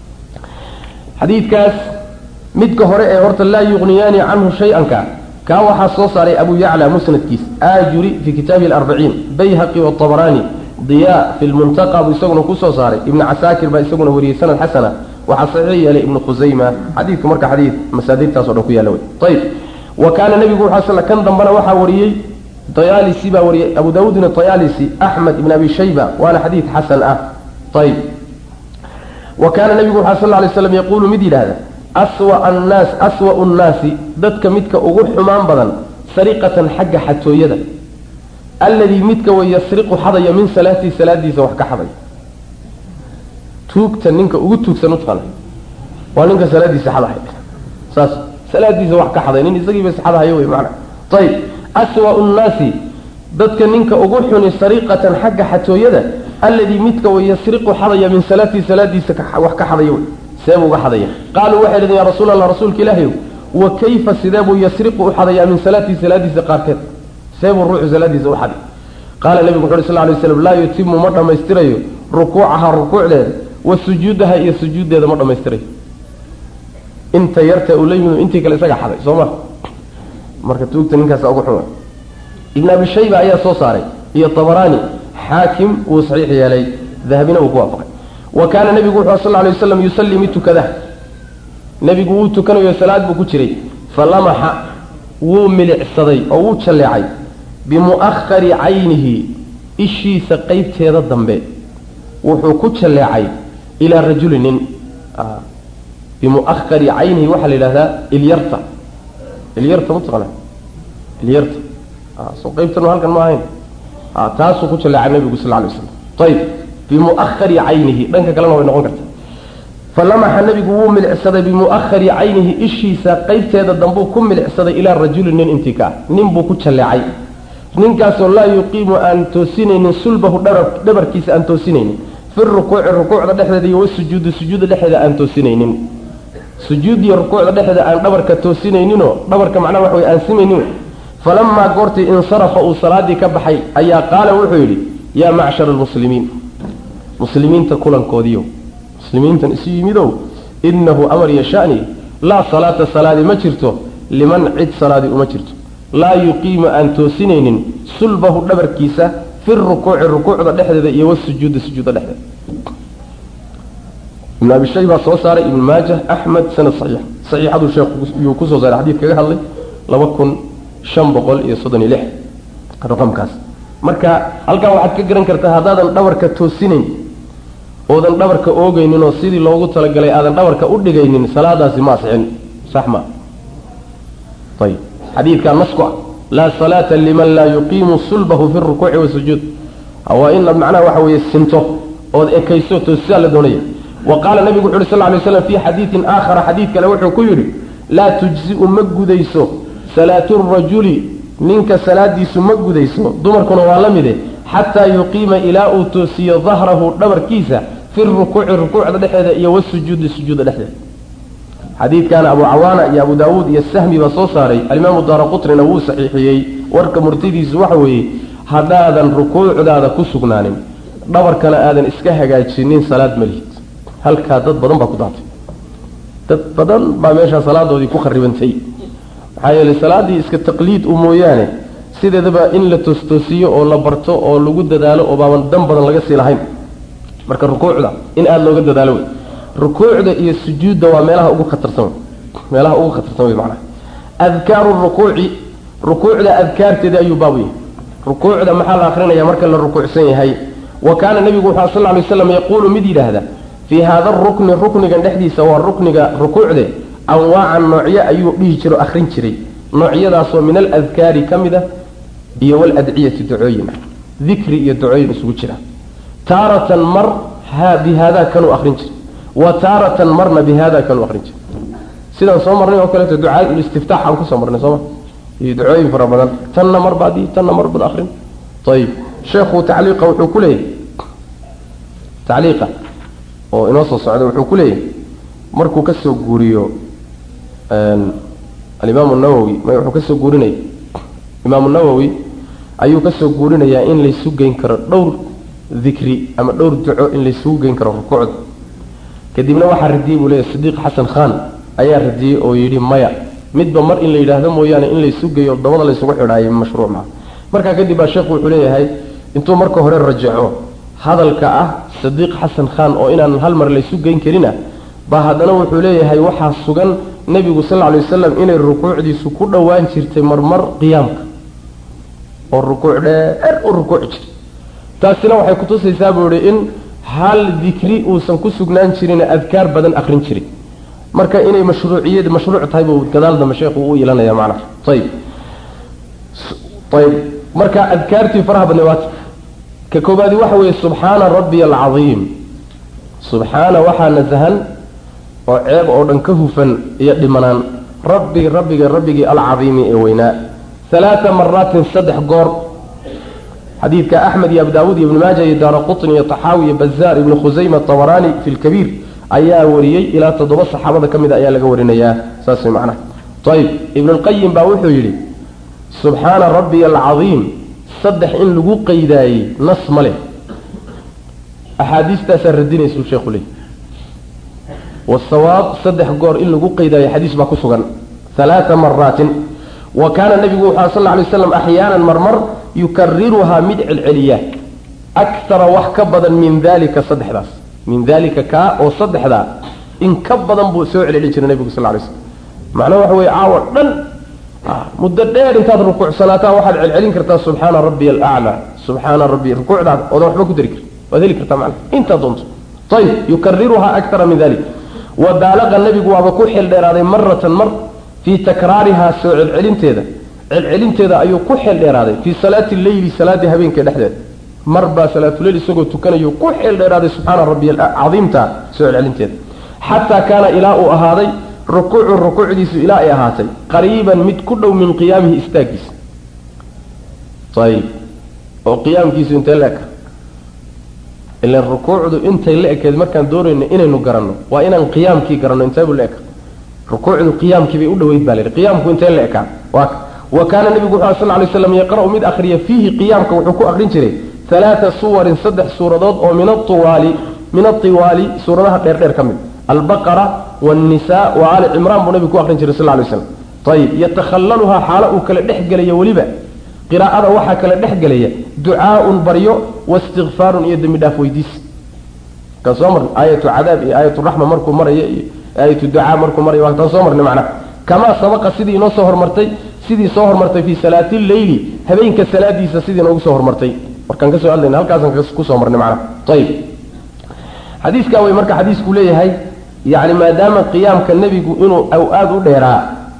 xadiidkaas midka hore ee horta laa yuqniyaani canhu shay-anka kaa waxaa soo saaray abu yacla musnadkiis aajuri fi kitaabihi alarbaciin bayhaqi watabaraani diya fi lmuntaqa buu isaguna kusoo saaray ibnu casaakir baa isaguna wariyey sanad xasana waxaa saxiix yeelay ibnu khusayma xadiidku marka xadiid masaadirtaaso dhan ku yaalla wey ayib wa kaana nebigu wuxuu sl kan dambana waxaa wariyey dayaalisi baa wariyey abu daawuudna dayaalisi axmed ibn abi shayba waana xadiid xasan ah ayib wa kaana nebigu wuxuu sal lay slam yaquulu mid yidhaahda aswa annaas aswa'u nnaasi dadka midka ugu xumaan badan sariqatan xagga xatooyada alladii midka way yasriqu xadaya min salaatii salaadiisa wax ka xadaya tuugta ninka ugu tuugsan utaqana waa ninka salaadiisa xadahay saas salaadiisa wax ka xaday nin isagiiba isxadahayo wey maana ayib aswa'u nnaasi dadka ninka ugu xuni sariqatan xagga xatooyada alladii midka way yasriqu xadaya min salaatii salaadiisa wax ka xadaya wey seebuu uga xadaya qaaluu waxay dhaheen ya rasuul allah rasuulka ilaahayow wa kayfa sidee buu yasriqu u xadayaa min salaatii salaadiisa qaarkeed see buu ruuxu salaadiisa u xaday qaala nebigu wuxu uhi sal lay slam laa yutimu ma dhammaystirayo rukuucaha rukuucdeeda wa sujuudaha iyo sujuuddeeda ma dhammaystirayo inta yarta uu la yimid intii kale isaga xaday soo ma marka tuugta ninkaasa ugu xuma ibn abi shayba ayaa soo saaray iyo tabaraani xaakim wuu saxiix yeelay dahabina wuu ku waafaqay wa kaana nebigu wuxuu sal lay waslam yusallii mid tukada nebigu wuu tukanayo salaad buu ku jiray falamaxa wuu milicsaday oo wuu jalleecay bimu'ahari caynihi ishiisa qeybteeda dambe wuxuu ku jalleecay ilaa rajuli nin bimu'ahari caynihi waxaa la yidhahdaa ilyarta ilyarta mataqana ilyarta soo qeybtan halkan ma ahayn taasuu ku jalleecay nabigu sal lay waslam ayib bimu'ahari caynihi dhanka kalena way noqon karta falamaxa nebigu wuu milicsaday bimu'ahari caynihi ishiisa qeybteeda dambuu ku milicsaday ilaa rajuli nin intii ka ah nin buu ku jalleecay ninkaasoo laa yuqiimu aan toosinaynin sulbahu dhabarkiisa aan toosinaynin fi rukuuci rukuucda dhexdeeda iyo wasujuudi sujuudda dhexdeeda aan toosinaynin sujuudiyo rukuucda dhexdeeda aan dhabarka toosinayninoo dhabarka macnaha wax way aan simaynin falamaa goortii insarafa uu salaadii ka baxay ayaa qaala wuxuu yidhi yaa macshara almuslimiin muslimiinta kulankoodiiyo muslimiintan isu yimidow innahu amar iyo shani laa salaata salaadi ma jirto liman cid salaadi uma jirto laa yuqiimu aan toosinaynin sulbahu dhabarkiisa fi rukuuci rukuucda dhexdeeda iyo wasujuudi sujuudda dhexdeeda ibn abi shay baa soo saaray ibn maajah axmed sanad saxiix saxiixaduu sheekhyuu kusoo saaray xadiid kaga hadlay laba kun shan boqol iyo soddon iyo lix raqamkaas marka halkaa waxaad ka garan kartaa haddaadan dhabarka toosinayn oodan dhabarka oogeynin oo sidii loogu talagalay aadan dhabarka u dhigaynin salaadaasi ma asixin sax ma ayib xadiidkaa nasku ah laa salaata liman laa yuqiimu sulbahu fi rukuuci wasujuud waa in macnaha waxa weeye sinto ood ekayso toosisaa la doonaya wa qaala nabigu wuxu uhi sal lay slam fii xadiidin aakhara xadiid kale wuxuu ku yidhi laa tujzi'u ma gudayso salaatu rajuli ninka salaadiisu ma gudayso dumarkuna waa la mide xataa yuqiima ilaa uu toosiyo dahrahu dhabarkiisa fi rukuuci rukuucda dhexeeda iyo wasujuudi sujuudda dhexdeeda xadiidkaana abu cawaana iyo abu daawuud iyo sahmi baa soo saaray alimaamu daara qutrina wuu saxiixiyey warka murtidiisu waxa weeye haddaadan rukuucdaada ku sugnaanin dhabarkana aadan iska hagaajinin salaad ma lihid halkaa dad badan baa ku daatay dad badan baa meeshaa salaadoodii ku kharibantay maxaa yeelay salaaddii iska taqliid u mooyaane sideedaba in la toostoosiyo oo la barto oo lagu dadaalo oo baaban dan badan laga sii lahayn marka rukuucda in aada looga dadaalo wey rukuucda iyo sujuudda waa meelaha ugu khatarsan meelaha ugu khatarsan wey macnaha adkaaru rukuuci rukuucda adkaarteeda ayuu baabu yahay rukuucda maxaa la akrinaya marka la rukuucsan yahay wa kaana nebigu wuxuu sal ly slam yaquulu mid yidhaahda fii haada rukni ruknigan dhexdiisa waa rukniga rukuucde anwaacan noocyo ayuu dhihi jiro akhrin jiray noocyadaasoo min aladkaari ka mid ah iyo waladciyati ducooyin ah dikri iyo ducooyin isugu jira taaratan mar ha bi haadaa kanuu akhrin jiray wa taaratan marna bi haadaa kanuu akhrin jiray sidaan soo marnay oo kaleeto ducaa istiftaax aan kusoo marnay sooma iyo ducooyin fara badan tanna mar baad tanna mar baad akhrin ayib sheekhu tacliiqa wuxuu ku leeyahay tacliiqa oo inoo soo socda wuxuu ku leeyahay markuu ka soo guuriyo alimaamu nawowi may wuxuu ka soo guurinaya imaamu nawowi ayuu ka soo guurinayaa in laysu geyn karo dhowr dikri ama dhowr duco in laysugu geyn karo rukuucda kadibna waxaa radiyey buu leeyahy sidiiq xasan khan ayaa radiyey oo yidhi maya midba mar in la yidhaahdo mooyaane in laysu geeyo dabada laysugu xidhaayo mashruuc maa markaa kadib baa sheekhu wuxuu leeyahay intuu marka hore rajaco hadalka ah sadiiq xasan khan oo inaan hal mar laysu geyn karin ah baa haddana wuxuu leeyahay waxaa sugan nebigu sal alay wasalam inay rukuucdiisu ku dhowaan jirtay marmar qiyaamka oo rukuuc dheer u rukuuci jirtay taasina waxay kutusaysaa buu ihi in hal dikri uusan ku sugnaan jirin adkaar badan akrin jiray marka inay mashruuciyad mashruuc tahay buu gadaal dambe sheekhu u ilanaya macnaha ayib ayib marka adkaartii faraha badnay waata ka koobaadi waxa weeye subxaana rabbiya alcadiim subxaana waxaa nasahan oo ceeb oo dhan ka hufan iyo dhimanaan rabbi rabbiga rabbigii alcadiimi ee weynaa alaaa maraatin saddex goor xadiidka axmed iyo abu daawuud iyo ibnu maaja iyo daara qutni iyo taxaawi iyo bazaar ibnu khusayma tabaraani fi lkabiir ayaa wariyey ilaa toddoba saxaabada ka mida ayaa laga warinayaa saas way macnaha ayib ibnulqayim baa wuxuu yidhi subxaana rabbiya alcadiim saddex in lagu qaydaayey nas ma leh axaadiistaasaa radinaysuu sheekhu leey wasawaab saddex goor in lagu qaydaayo xadiis baa ku sugan halaata maraatin wa kaana nabigu wuxu sal lla lay slam axyaanan marmar yukariruhaa mid celceliya akara wax ka badan min dalika saddexdaas min dalika kaa oo saddexdaa in ka badan buu soo celceli jiray nabigu sal lay slam macnaha waxa weye caawa dhan muddo dheer intaad rukuucsanaataa waxaad celcelin kartaa subxaana rabbiya alaclaa subxaana rabbi rukuucdaad oodan waxba ku dari karin waad heli kartaa macna intaad doonto ayib yukariruhaa akara min dalik wadaalaqa nebigu waaba ku xil dheeraaday maratan mar fii takraarihaa soo celcelinteeda celcelinteeda ayuu ku xil dheeraaday fii salaati leyli salaadii habeenka dhexdeeda mar baa salaatuleyl isagoo tukanayo ku xil dheeraaday subxaana rabbiy cadiimta soo celcelinteeda xataa kaana ilaa uu ahaaday rukuucu rukuucdiisu ilaa ay ahaatay qariiban mid ku dhow min qiyaamihi istaagiisa ayib oo qiyaamkiisu intee la eka ilan rukuucdu intay la ekeed markaan doonayno inaynu garanno waa inaan qiyaamkii garanno inteebuu la eka rukuucdu qiyaamkii bay u dhoweyd baa la yidhi qiyaamku intee la ekaa waa wa kaana nebigu wuxu sal lay slam yaqra'u mid akhriya fiihi qiyaamka wuxuu ku akhrin jiray alaaa suwarin saddex suuradood oo min awaali min atiwaali suuradaha dheerdheer ka mid albaqara wاnisa wa ali cimraan buu nabigu ku akrin jiray sal lay slam ayib yatakhallaluhaa xaalo uu kala dhex gelaya weliba qiraa'ada waxaa kala dhex gelaya ducaaun baryo waistikfaarun iyo dembi dhaaf weydiis kan soo marna aayatu cadaab iyo aayatu raxma markuu marayo iyo aayatu ducaa markuu marayo waa taan soo marnay macnaha kamaa sabaqa sidii inoo soo hormartay sidii soo hormartay fii salaati leyli habeenka salaadiisa sidii inoogu soo hormartay markaan ka soo hadlayna halkaasaan kusoo marnay macnaha ayib xadiiskaa way marka xadiisku leeyahay yacni maadaama qiyaamka nebigu inuu aada u dheeraa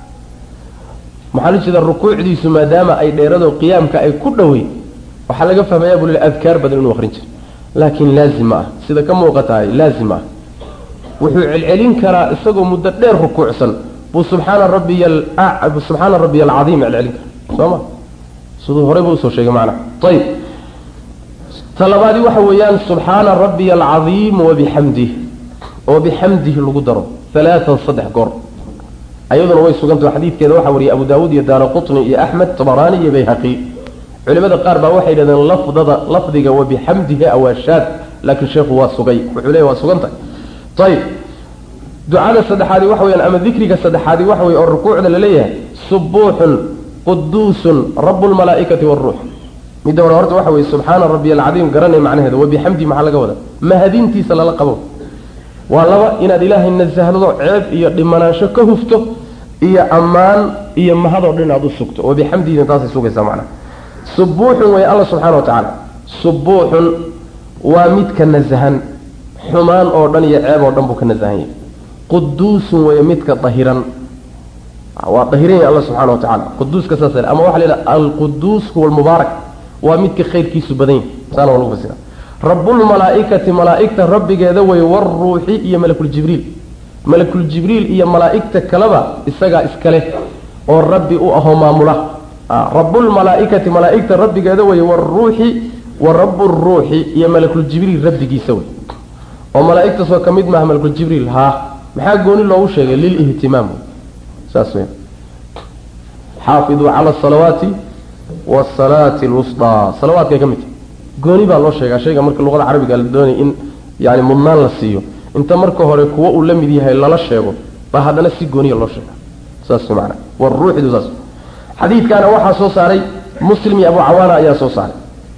maxaa la jeeda rukuucdiisu maadaama ay dheerado qiyaamka ay ku dhowey waxaa laga fahmayaa buu le adkaar badan inuu akrin jiray laakiin laazim ma ah sida ka muuqatahay laazim ma ah wuxuu celcelin karaa isagoo muddo dheer rukuucsan buu subxaana rabbiya subxaana rabbiya alcadiim celcelin kara soo ma siduu horey buu usoo sheegay macnaha ayib talabaadi waxa weeyaan subxaana rabbiya alcadiim wabixamdih oo bixamdihi lagu daro alaaan saddex goor ayaduna way sugantah xadiidkeeda waxaa wariyay abu daawuud iyo daara qutni iyo axmed tabaraani iyo bayhaqi culimada qaar baa waxay yidhahdeen lafdada lafdiga wabixamdihi awaashaad laakiin sheekhu waa sugay wuxuu leeya waa sugan tahay ayib ducada saddexaadi waxa weyaan ama dikriga saddexaadi waxa weye oo rukuucda laleeyahay subuuxun quduusun rabu lmalaa'ikati waruux midda hore horta waxa weye subxaana rabbiy alcadiim garanay macnaheeda wabixamdi maxaa laga wadaa mahadintiisa lala qabo waa laba inaad ilaahay nasahdado ceeb iyo dhimanaansho ka hufto iyo ammaan iyo mahadoo dhan inaad u sugto wabixamdiina taasay sugaysaa macnaha subuuxun way alla subxana wa tacaala subuuxun waa midka nasahan xumaan oo dhan iyo ceeb oo dhan buu ka nasahan yahay quduusun wey midka dahiran waa dahiran yahay alla subxana wa tacala quduuska saas ama waxa la yidhaha alquduus huwa almubaarak waa midka khayrkiisu badan yahay saana waa lagu fasira rabulmalaaikati malaaigta rabbigeeda wey waruuxi iyo malakuljibriil malakuljibriil iyo malaaigta kaleba isagaa iskale oo rabbi u ahoo maamula rabulmalaaikati malaaigta rabbigeeda wey waruuxi wa raburuuxi iyo malakuljibriil rabbigiisa wey oo malaaigtaasoo ka mid maaha malakuljibriil haa maxaa gooni loogu sheegay lilihtimaam saas w xaafiduu cala asalawaati wasalaati lwusdaa salawaadkay ka mid tahay gooni baa loo sheegaa shayga marka luqada carabiga la doonaya in yani mudnaan la siiyo inta marka hore kuwa uu la mid yahay lala sheego baa haddana si gooniya loo sheega saas maana waruuxidu saas xadiidkaana waxaa soo saaray muslim iyo abu cawaana ayaa soo saaray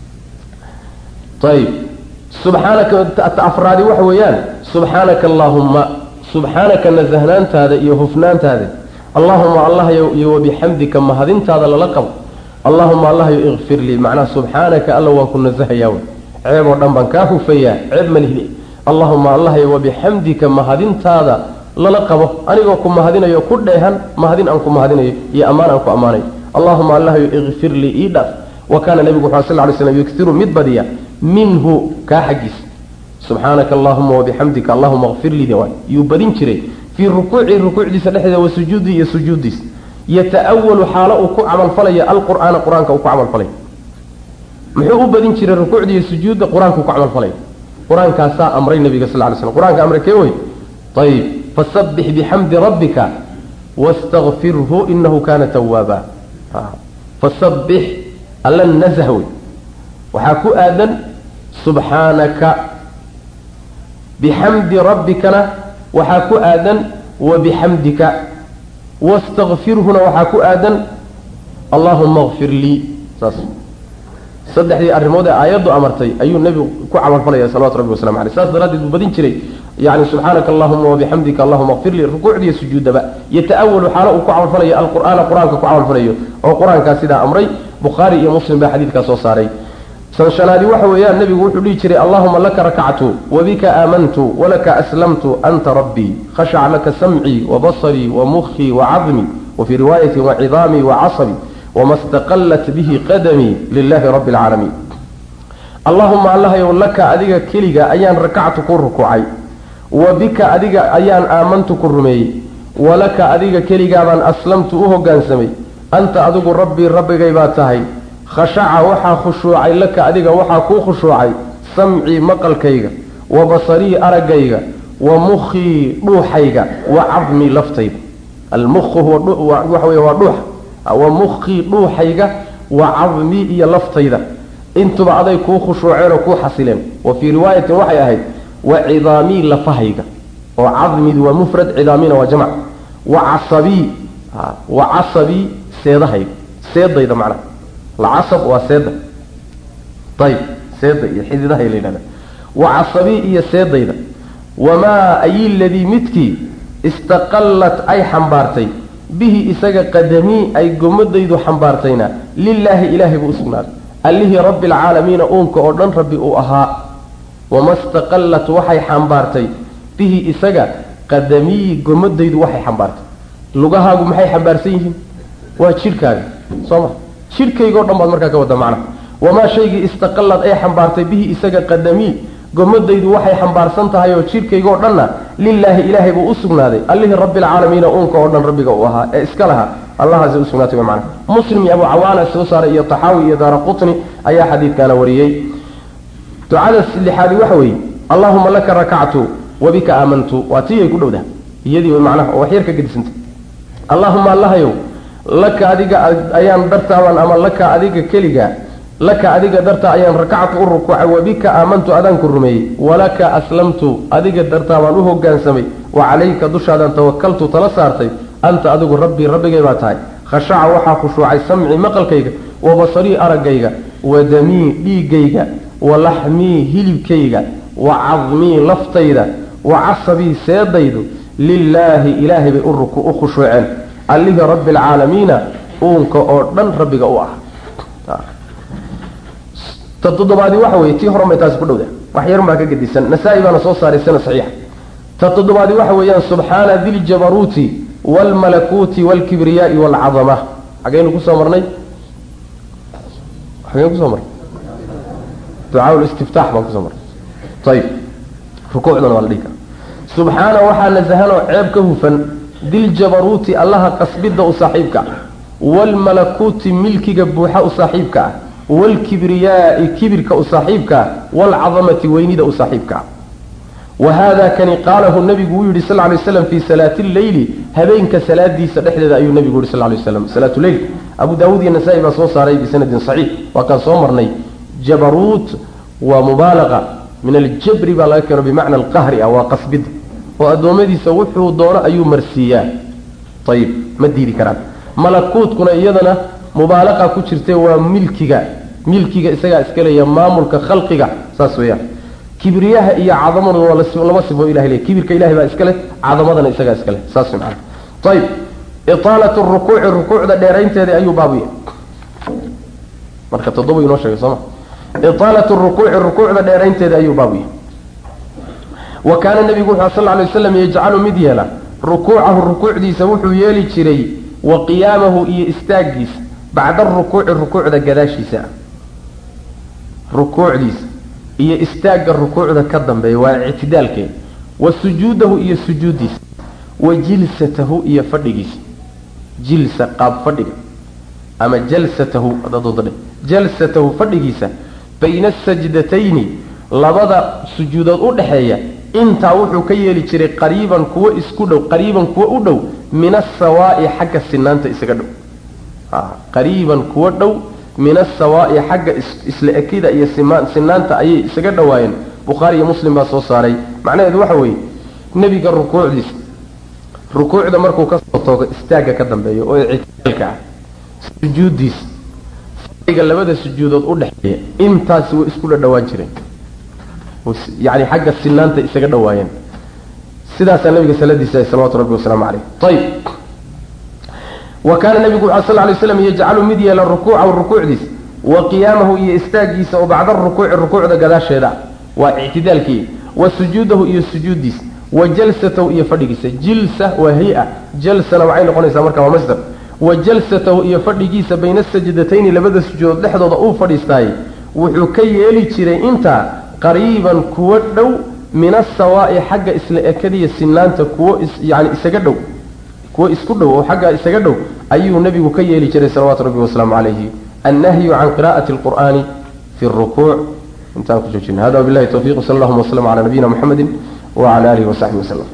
ayib subxaanaka afraadi waxa weeyaan subxaanaka allaahumma subxaanaka nasahnaantaada iyo hufnaantaada allahuma allah iyo wabixamdika mahadintaada lala qabo allahuma allahyo ikfir lii macnaha subxaanaka alla waan ku nasahayaa wey ceeb oo dhan baan kaa hufayaa ceeb malihli allahuma allahyo wabixamdika mahadintaada lala qabo anigoo ku mahadinayo ku dheehan mahadin aan ku mahadinayo iyo ammaan aan ku ammaanayo allahuma allahyo ikfir lii ii dhaaf wa kaana nebigu wuxu sal ly slam yuksiru mid badiya minhu kaa xaggiisa subxaanaka allahuma wabixamdika allahuma kfir lii waay yuu badin jiray fii rukuuci rukuucdiisa dhexdeeda wa sujuudii iyo sujuuddiisa yata'awalu xaalo uu ku camalfalaya alqur'aana qur-aanka uu ku camalfalay muxuu u badin jiray rukuucda iyo sujuudda qur-aanka uu ku camalfalay qur-aankaasaa amray nabiga sal ly slam qur-aanka amre kee wey ayib fasabbix bixamdi rabbika wastakfirhu inahu kana tawaaba fasabbix alla nazah wey waxaa ku aadan subxaanaka bixamdi rabbikana waxaa ku aadan wabixamdika wastakfirhuna waxaa ku aadan allahuma kfir lii saas saddexdii arrimood ee aayaddu amartay ayuu nebigu ku camalfalaya salawatu rabbi waslamu aleyh saas daraaddeed buu badin jiray yani subxaanaka allahuma wabixamdika allahuma kfir lii rukuucdiiyo sujuudaba yata'awalu xaalo uu ku camalfalayo alqur'aana qur-aanka ku camalfalayo oo qur-aankaa sidaa amray bukhaari iyo muslim baa xadiidkaa soo saaray sanshanaadi waxa weeyaan nebigu wuxuu dhihi jiray allahuma laka rakactu wabika aamantu walaka aslamtu anta rabbii khashaca laka samcii wabasarii wamukhii wacadmii wafii riwaayati wacidaamii wacasabii wama staqallat bihi qadamii lilahi rabbi alcaalamiin allahuma allahayow laka adiga keliga ayaan rakactu ku rukuucay wa bika adiga ayaan aamantu ku rumeeyey walaka adiga keligaabaan aslamtu u hoggaansamay anta adigu rabbii rabbigay baa tahay khashaca waxaa khushuucay laka adiga waxaa kuu khushuucay samcii maqalkayga wa basarii araggayga wa mukhii dhuuxayga wa cadmii laftayda almukhu waxa wey waa dhuuxa wa mukhii dhuuxayga wa cadmii iyo laftayda intuba aday kuu khushuuceen oo kuu xasileen wa fii riwaayatin waxay ahayd wa cidaamii lafahayga oo cadmidu waa mufrad cidaamina waa jamc wa casabii wa casabii seedahayga seedayda macnaha lacasab waa seeda ayib seeda iyo xididahay la yidhahda wa casabii iyo seedayda wamaa ayi ladii midkii istaqallat ay xambaartay bihi isaga qadamii ay gomadaydu xambaartayna lilaahi ilaahay buu usugnaaday allihii rabbi alcaalamiina uunka oo dhan rabbi uu ahaa wama staqallat waxay xambaartay bihi isaga qadamii gomadaydu waxay xambaartay lugahaagu maxay xambaarsan yihiin waa jidhkaaga soo ma jidhkaygao dhan baad markaa ka wadda macnaha wamaa shaygii istaqallad ay xambaartay bihi isaga qadamii gomadaydu waxay xambaarsan tahay oo jidhkaygoo dhanna lilaahi ilaahay buu u sugnaaday allihii rabbialcaalamiina uunka oo dhan rabbiga uu ahaa ee iska lahaa allahaasi u sugnaatay macna muslim iyo abu cawaana soo saaray iyo taxaawi iyo daara qutni ayaa xadiidkaana wariyey ducada lixaadi waxa weeye allahuma laka rakactu wabika aamantu waa tii ay ku dhowdaha iyadii way macnaha oo waxyar ka gedisanta allahuma allahayow laka adiga ayaan dartaaban ama laka adiga keliga laka adiga dartaa ayaan rakactu u rukuucay wabika aamantu adaan ku rumeeyey walaka aslamtu adiga dartaa baan u hogaansamay wa calayka dushaadaan tawakaltu tala saartay anta adigu rabbii rabbigay baa tahay khashaca waxaa khushuucay samcii maqalkayga wa basarii araggayga wa damii dhiiggayga wa laxmii hilibkayga wa cadmii laftayda wa casabii seedaydu lilaahi ilaahay bay u khushuuceen allihii rabbi alcaalamiina uunka oo dhan rabbiga u ah ta toddobaadi waxa weye tii horan bay taasi ku dhowda wax yarun baa ka gedisan nasaa-i baana soo saaray sana saxiixa ta toddobaadi waxa weeyaan subxaana diljabaruuti waalmalakuuti waalkibriyaai waalcadama xageynu kusoo marnay xageynu kusoo marnay ducaa listiftaax baan kusoo marnay ayib rukuucdana waa la dhihi kara subxaana waxaa nasahanoo ceeb ka hufan diljabaruuti allaha qasbidda u saaxiibka ah waalmalakuuti milkiga buuxa u saaxiibka ah waalkibriyaai kibirka u saaxiibka ah waalcadamati weynida u saaxiibka ah wa haada kani qaalahu nabigu uu yidhi sal lay slam fii salaati lleyli habeenka salaadiisa dhexdeeda ayuu nabigu yihi sal lay slam salaatu leyl abu daawuud iyo nasaa-i baa soo saaray bisanadin saxiix waa kaan soo marnay jabaruut waa mubaalaqa min aljabri baa laga keeno bimacna alqahri ah waa qasbid oo addoommadiisa wuxuu doono ayuu marsiiyaa ayib ma diidi karaan malakuutkuna iyadana mubaalaqa ku jirte waa milkiga milkiga isagaa iskaleeya maamulka khalqiga saas weeyaan kibriyaha iyo cadamaduna waa laba sifo ilahay le kibirka ilahay baa iskale cadamadana isagaa iskale saas maana ayib itaalatu rukuuci rukuucda dheeraynteeda ayuu baabuya marka toddoba inoo sheegay sooma itaalatu rukuuci rukuucda dheeraynteeda ayuu baabuya wa kaana nabigu wuxuu sal lay waslam yajcalu mid yeela rukuucahu rukuucdiisa wuxuu yeeli jiray wa qiyaamahu iyo istaagiisa bacda rukuuci rukuucda gadaashiisa rukuucdiisa iyo istaagga rukuucda ka dambeeya waa ictidaalkeeda wa sujuudahu iyo sujuuddiisa wa jilsatahu iyo fadhigiisa jilsa qaab fadhiga ama jalsatahu adadoodadhe jalsatahu fadhigiisa bayna asajdatayni labada sujuudood u dhexeeya intaa wuxuu ka yeeli jiray qariiban kuwo isku dhow qariiban kuwo u dhow min asawaa'i xagga sinaanta isaga dhow qariiban kuwo dhow min asawaa'i xagga isla ekida iyo sinaanta ayay isaga dhowaayeen bukhaari iyo muslim baa soo saaray macnaheedu waxa weeye nebiga rukuucdiisa rukuucda markuu kasoo toogo istaagga ka dambeeya oo ictidaalka ah sujuuddiisa fadhiga labada sujuudood u dhexeeya intaasi way isku dhadhawaan jireen yani xagga sinaanta isaga dhowaayeen sidaasaa nabiga saladiisa salawatu rabbi wasalaamu caleyh ayib wa kaana nabigu wuxu sal lay slam yajcalu mid yeela rukuucahu rukuucdiisa wa qiyaamahu iyo istaagiisa oo bacda rukuuci rukuucda gadaasheeda waa ictidaalkii wa sujuudahu iyo sujuuddiisa wa jalsatahu iyo fadhigiisa jilsa waa hay-a jalsana waxay noqonaysaa marka waa masdar wa jalsatahu iyo fadhigiisa bayna sajdatayni labada sujuudood dhexdooda uu fadhiistaayey wuxuu ka yeeli jiray intaa qariiban kuwo dhow min asawaa'i xagga isla ekadiya sinaanta kuwo yani isaga dhow kuwo isku dhow oo xagga isaga dhow ayuu nebigu ka yeeli jiray salawaatu rabbi wasalaamu calayhi annahyu can qira'ati alqur'aani fi rukuuc intaan ku joojina hada wabillahi tawfiq sal allahuma waslama cala nabiyina muxamedi wacala alihi wasaxbihi wasalam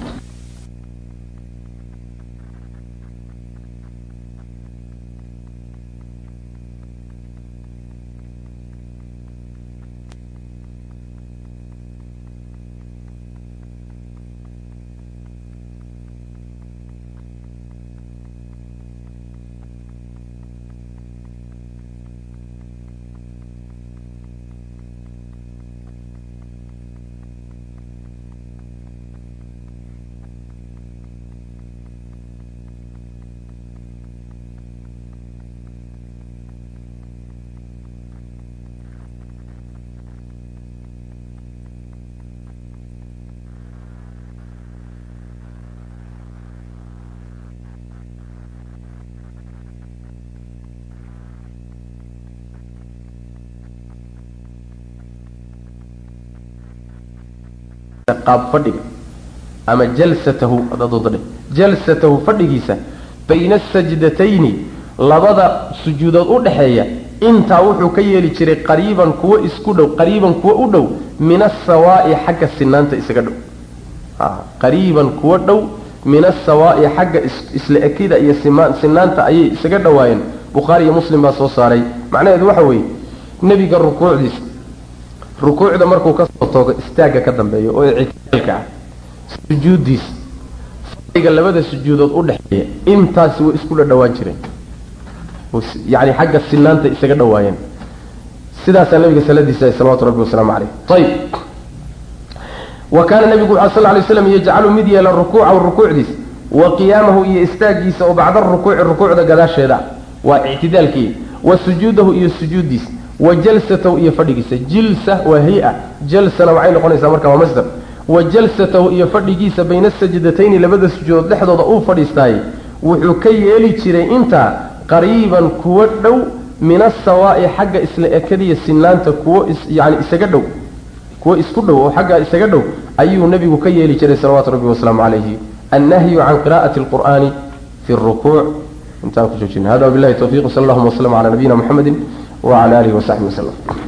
qaab fadhiga ama jalsatahu adadoodadhe jalsatahu fadhigiisa bayna asajdatayni labada sujuudood u dhexeeya intaa wuxuu ka yeeli jiray qariiban kuwo isku dhow qariiban kuwo u dhow min asawaa'i xagga sinaanta isaga dhow qariiban kuwo dhow min asawaa'i xagga isla ekida iyo sinaanta ayay isaga dhowaayeen bukhaari iyo muslim baa soo saaray macnaheedu waxa weeye nebiga rukuucdiisa rukuucda markuu kasoo toogo istaagga ka dambeeya oo ictidaalka ah sujuuddiisa fadhiga labada sujuudood u dhexeeya intaasi way isku dhadhawaan jireen yani xagga sinaanta isaga dhowaayeen sidaasaa nabiga saladiisa salawatu rabbi wasalaamu caleyh ayib wa kaana nabigu wuxu sal lay slam yajcalu mid yeela rukuucahu rukuucdiisa wa qiyaamahu iyo istaagiisa oo bacda rukuuci rukuucda gadaasheeda waa ictidaalkii wa sujuudahu iyo sujuuddiisa wa jalsatahu iyo fadhigiisa jilsa waa hay-a jalsana waxay noqonaysaa marka waa masdar wa jalsatahu iyo fadhigiisa bayna sajdatayni labada sujuudood dhexdooda uu fadhiistaayey wuxuu ka yeeli jiray intaa qariiban kuwo dhow min asawaa'i xagga isla ekadiya sinaanta kuwo yani isaga dhow kuwo isku dhow oo xagga isaga dhow ayuu nebigu ka yeeli jiray salawaatu rabbi wasalaamu calayhi annahyu can qira'ati alqur'aani fi rukuuc intaan ku joojina hada wabillahi tawfiq sal allahuma waslama cala nabiyina muxamedi wacala alihi wasaxbihi wasalam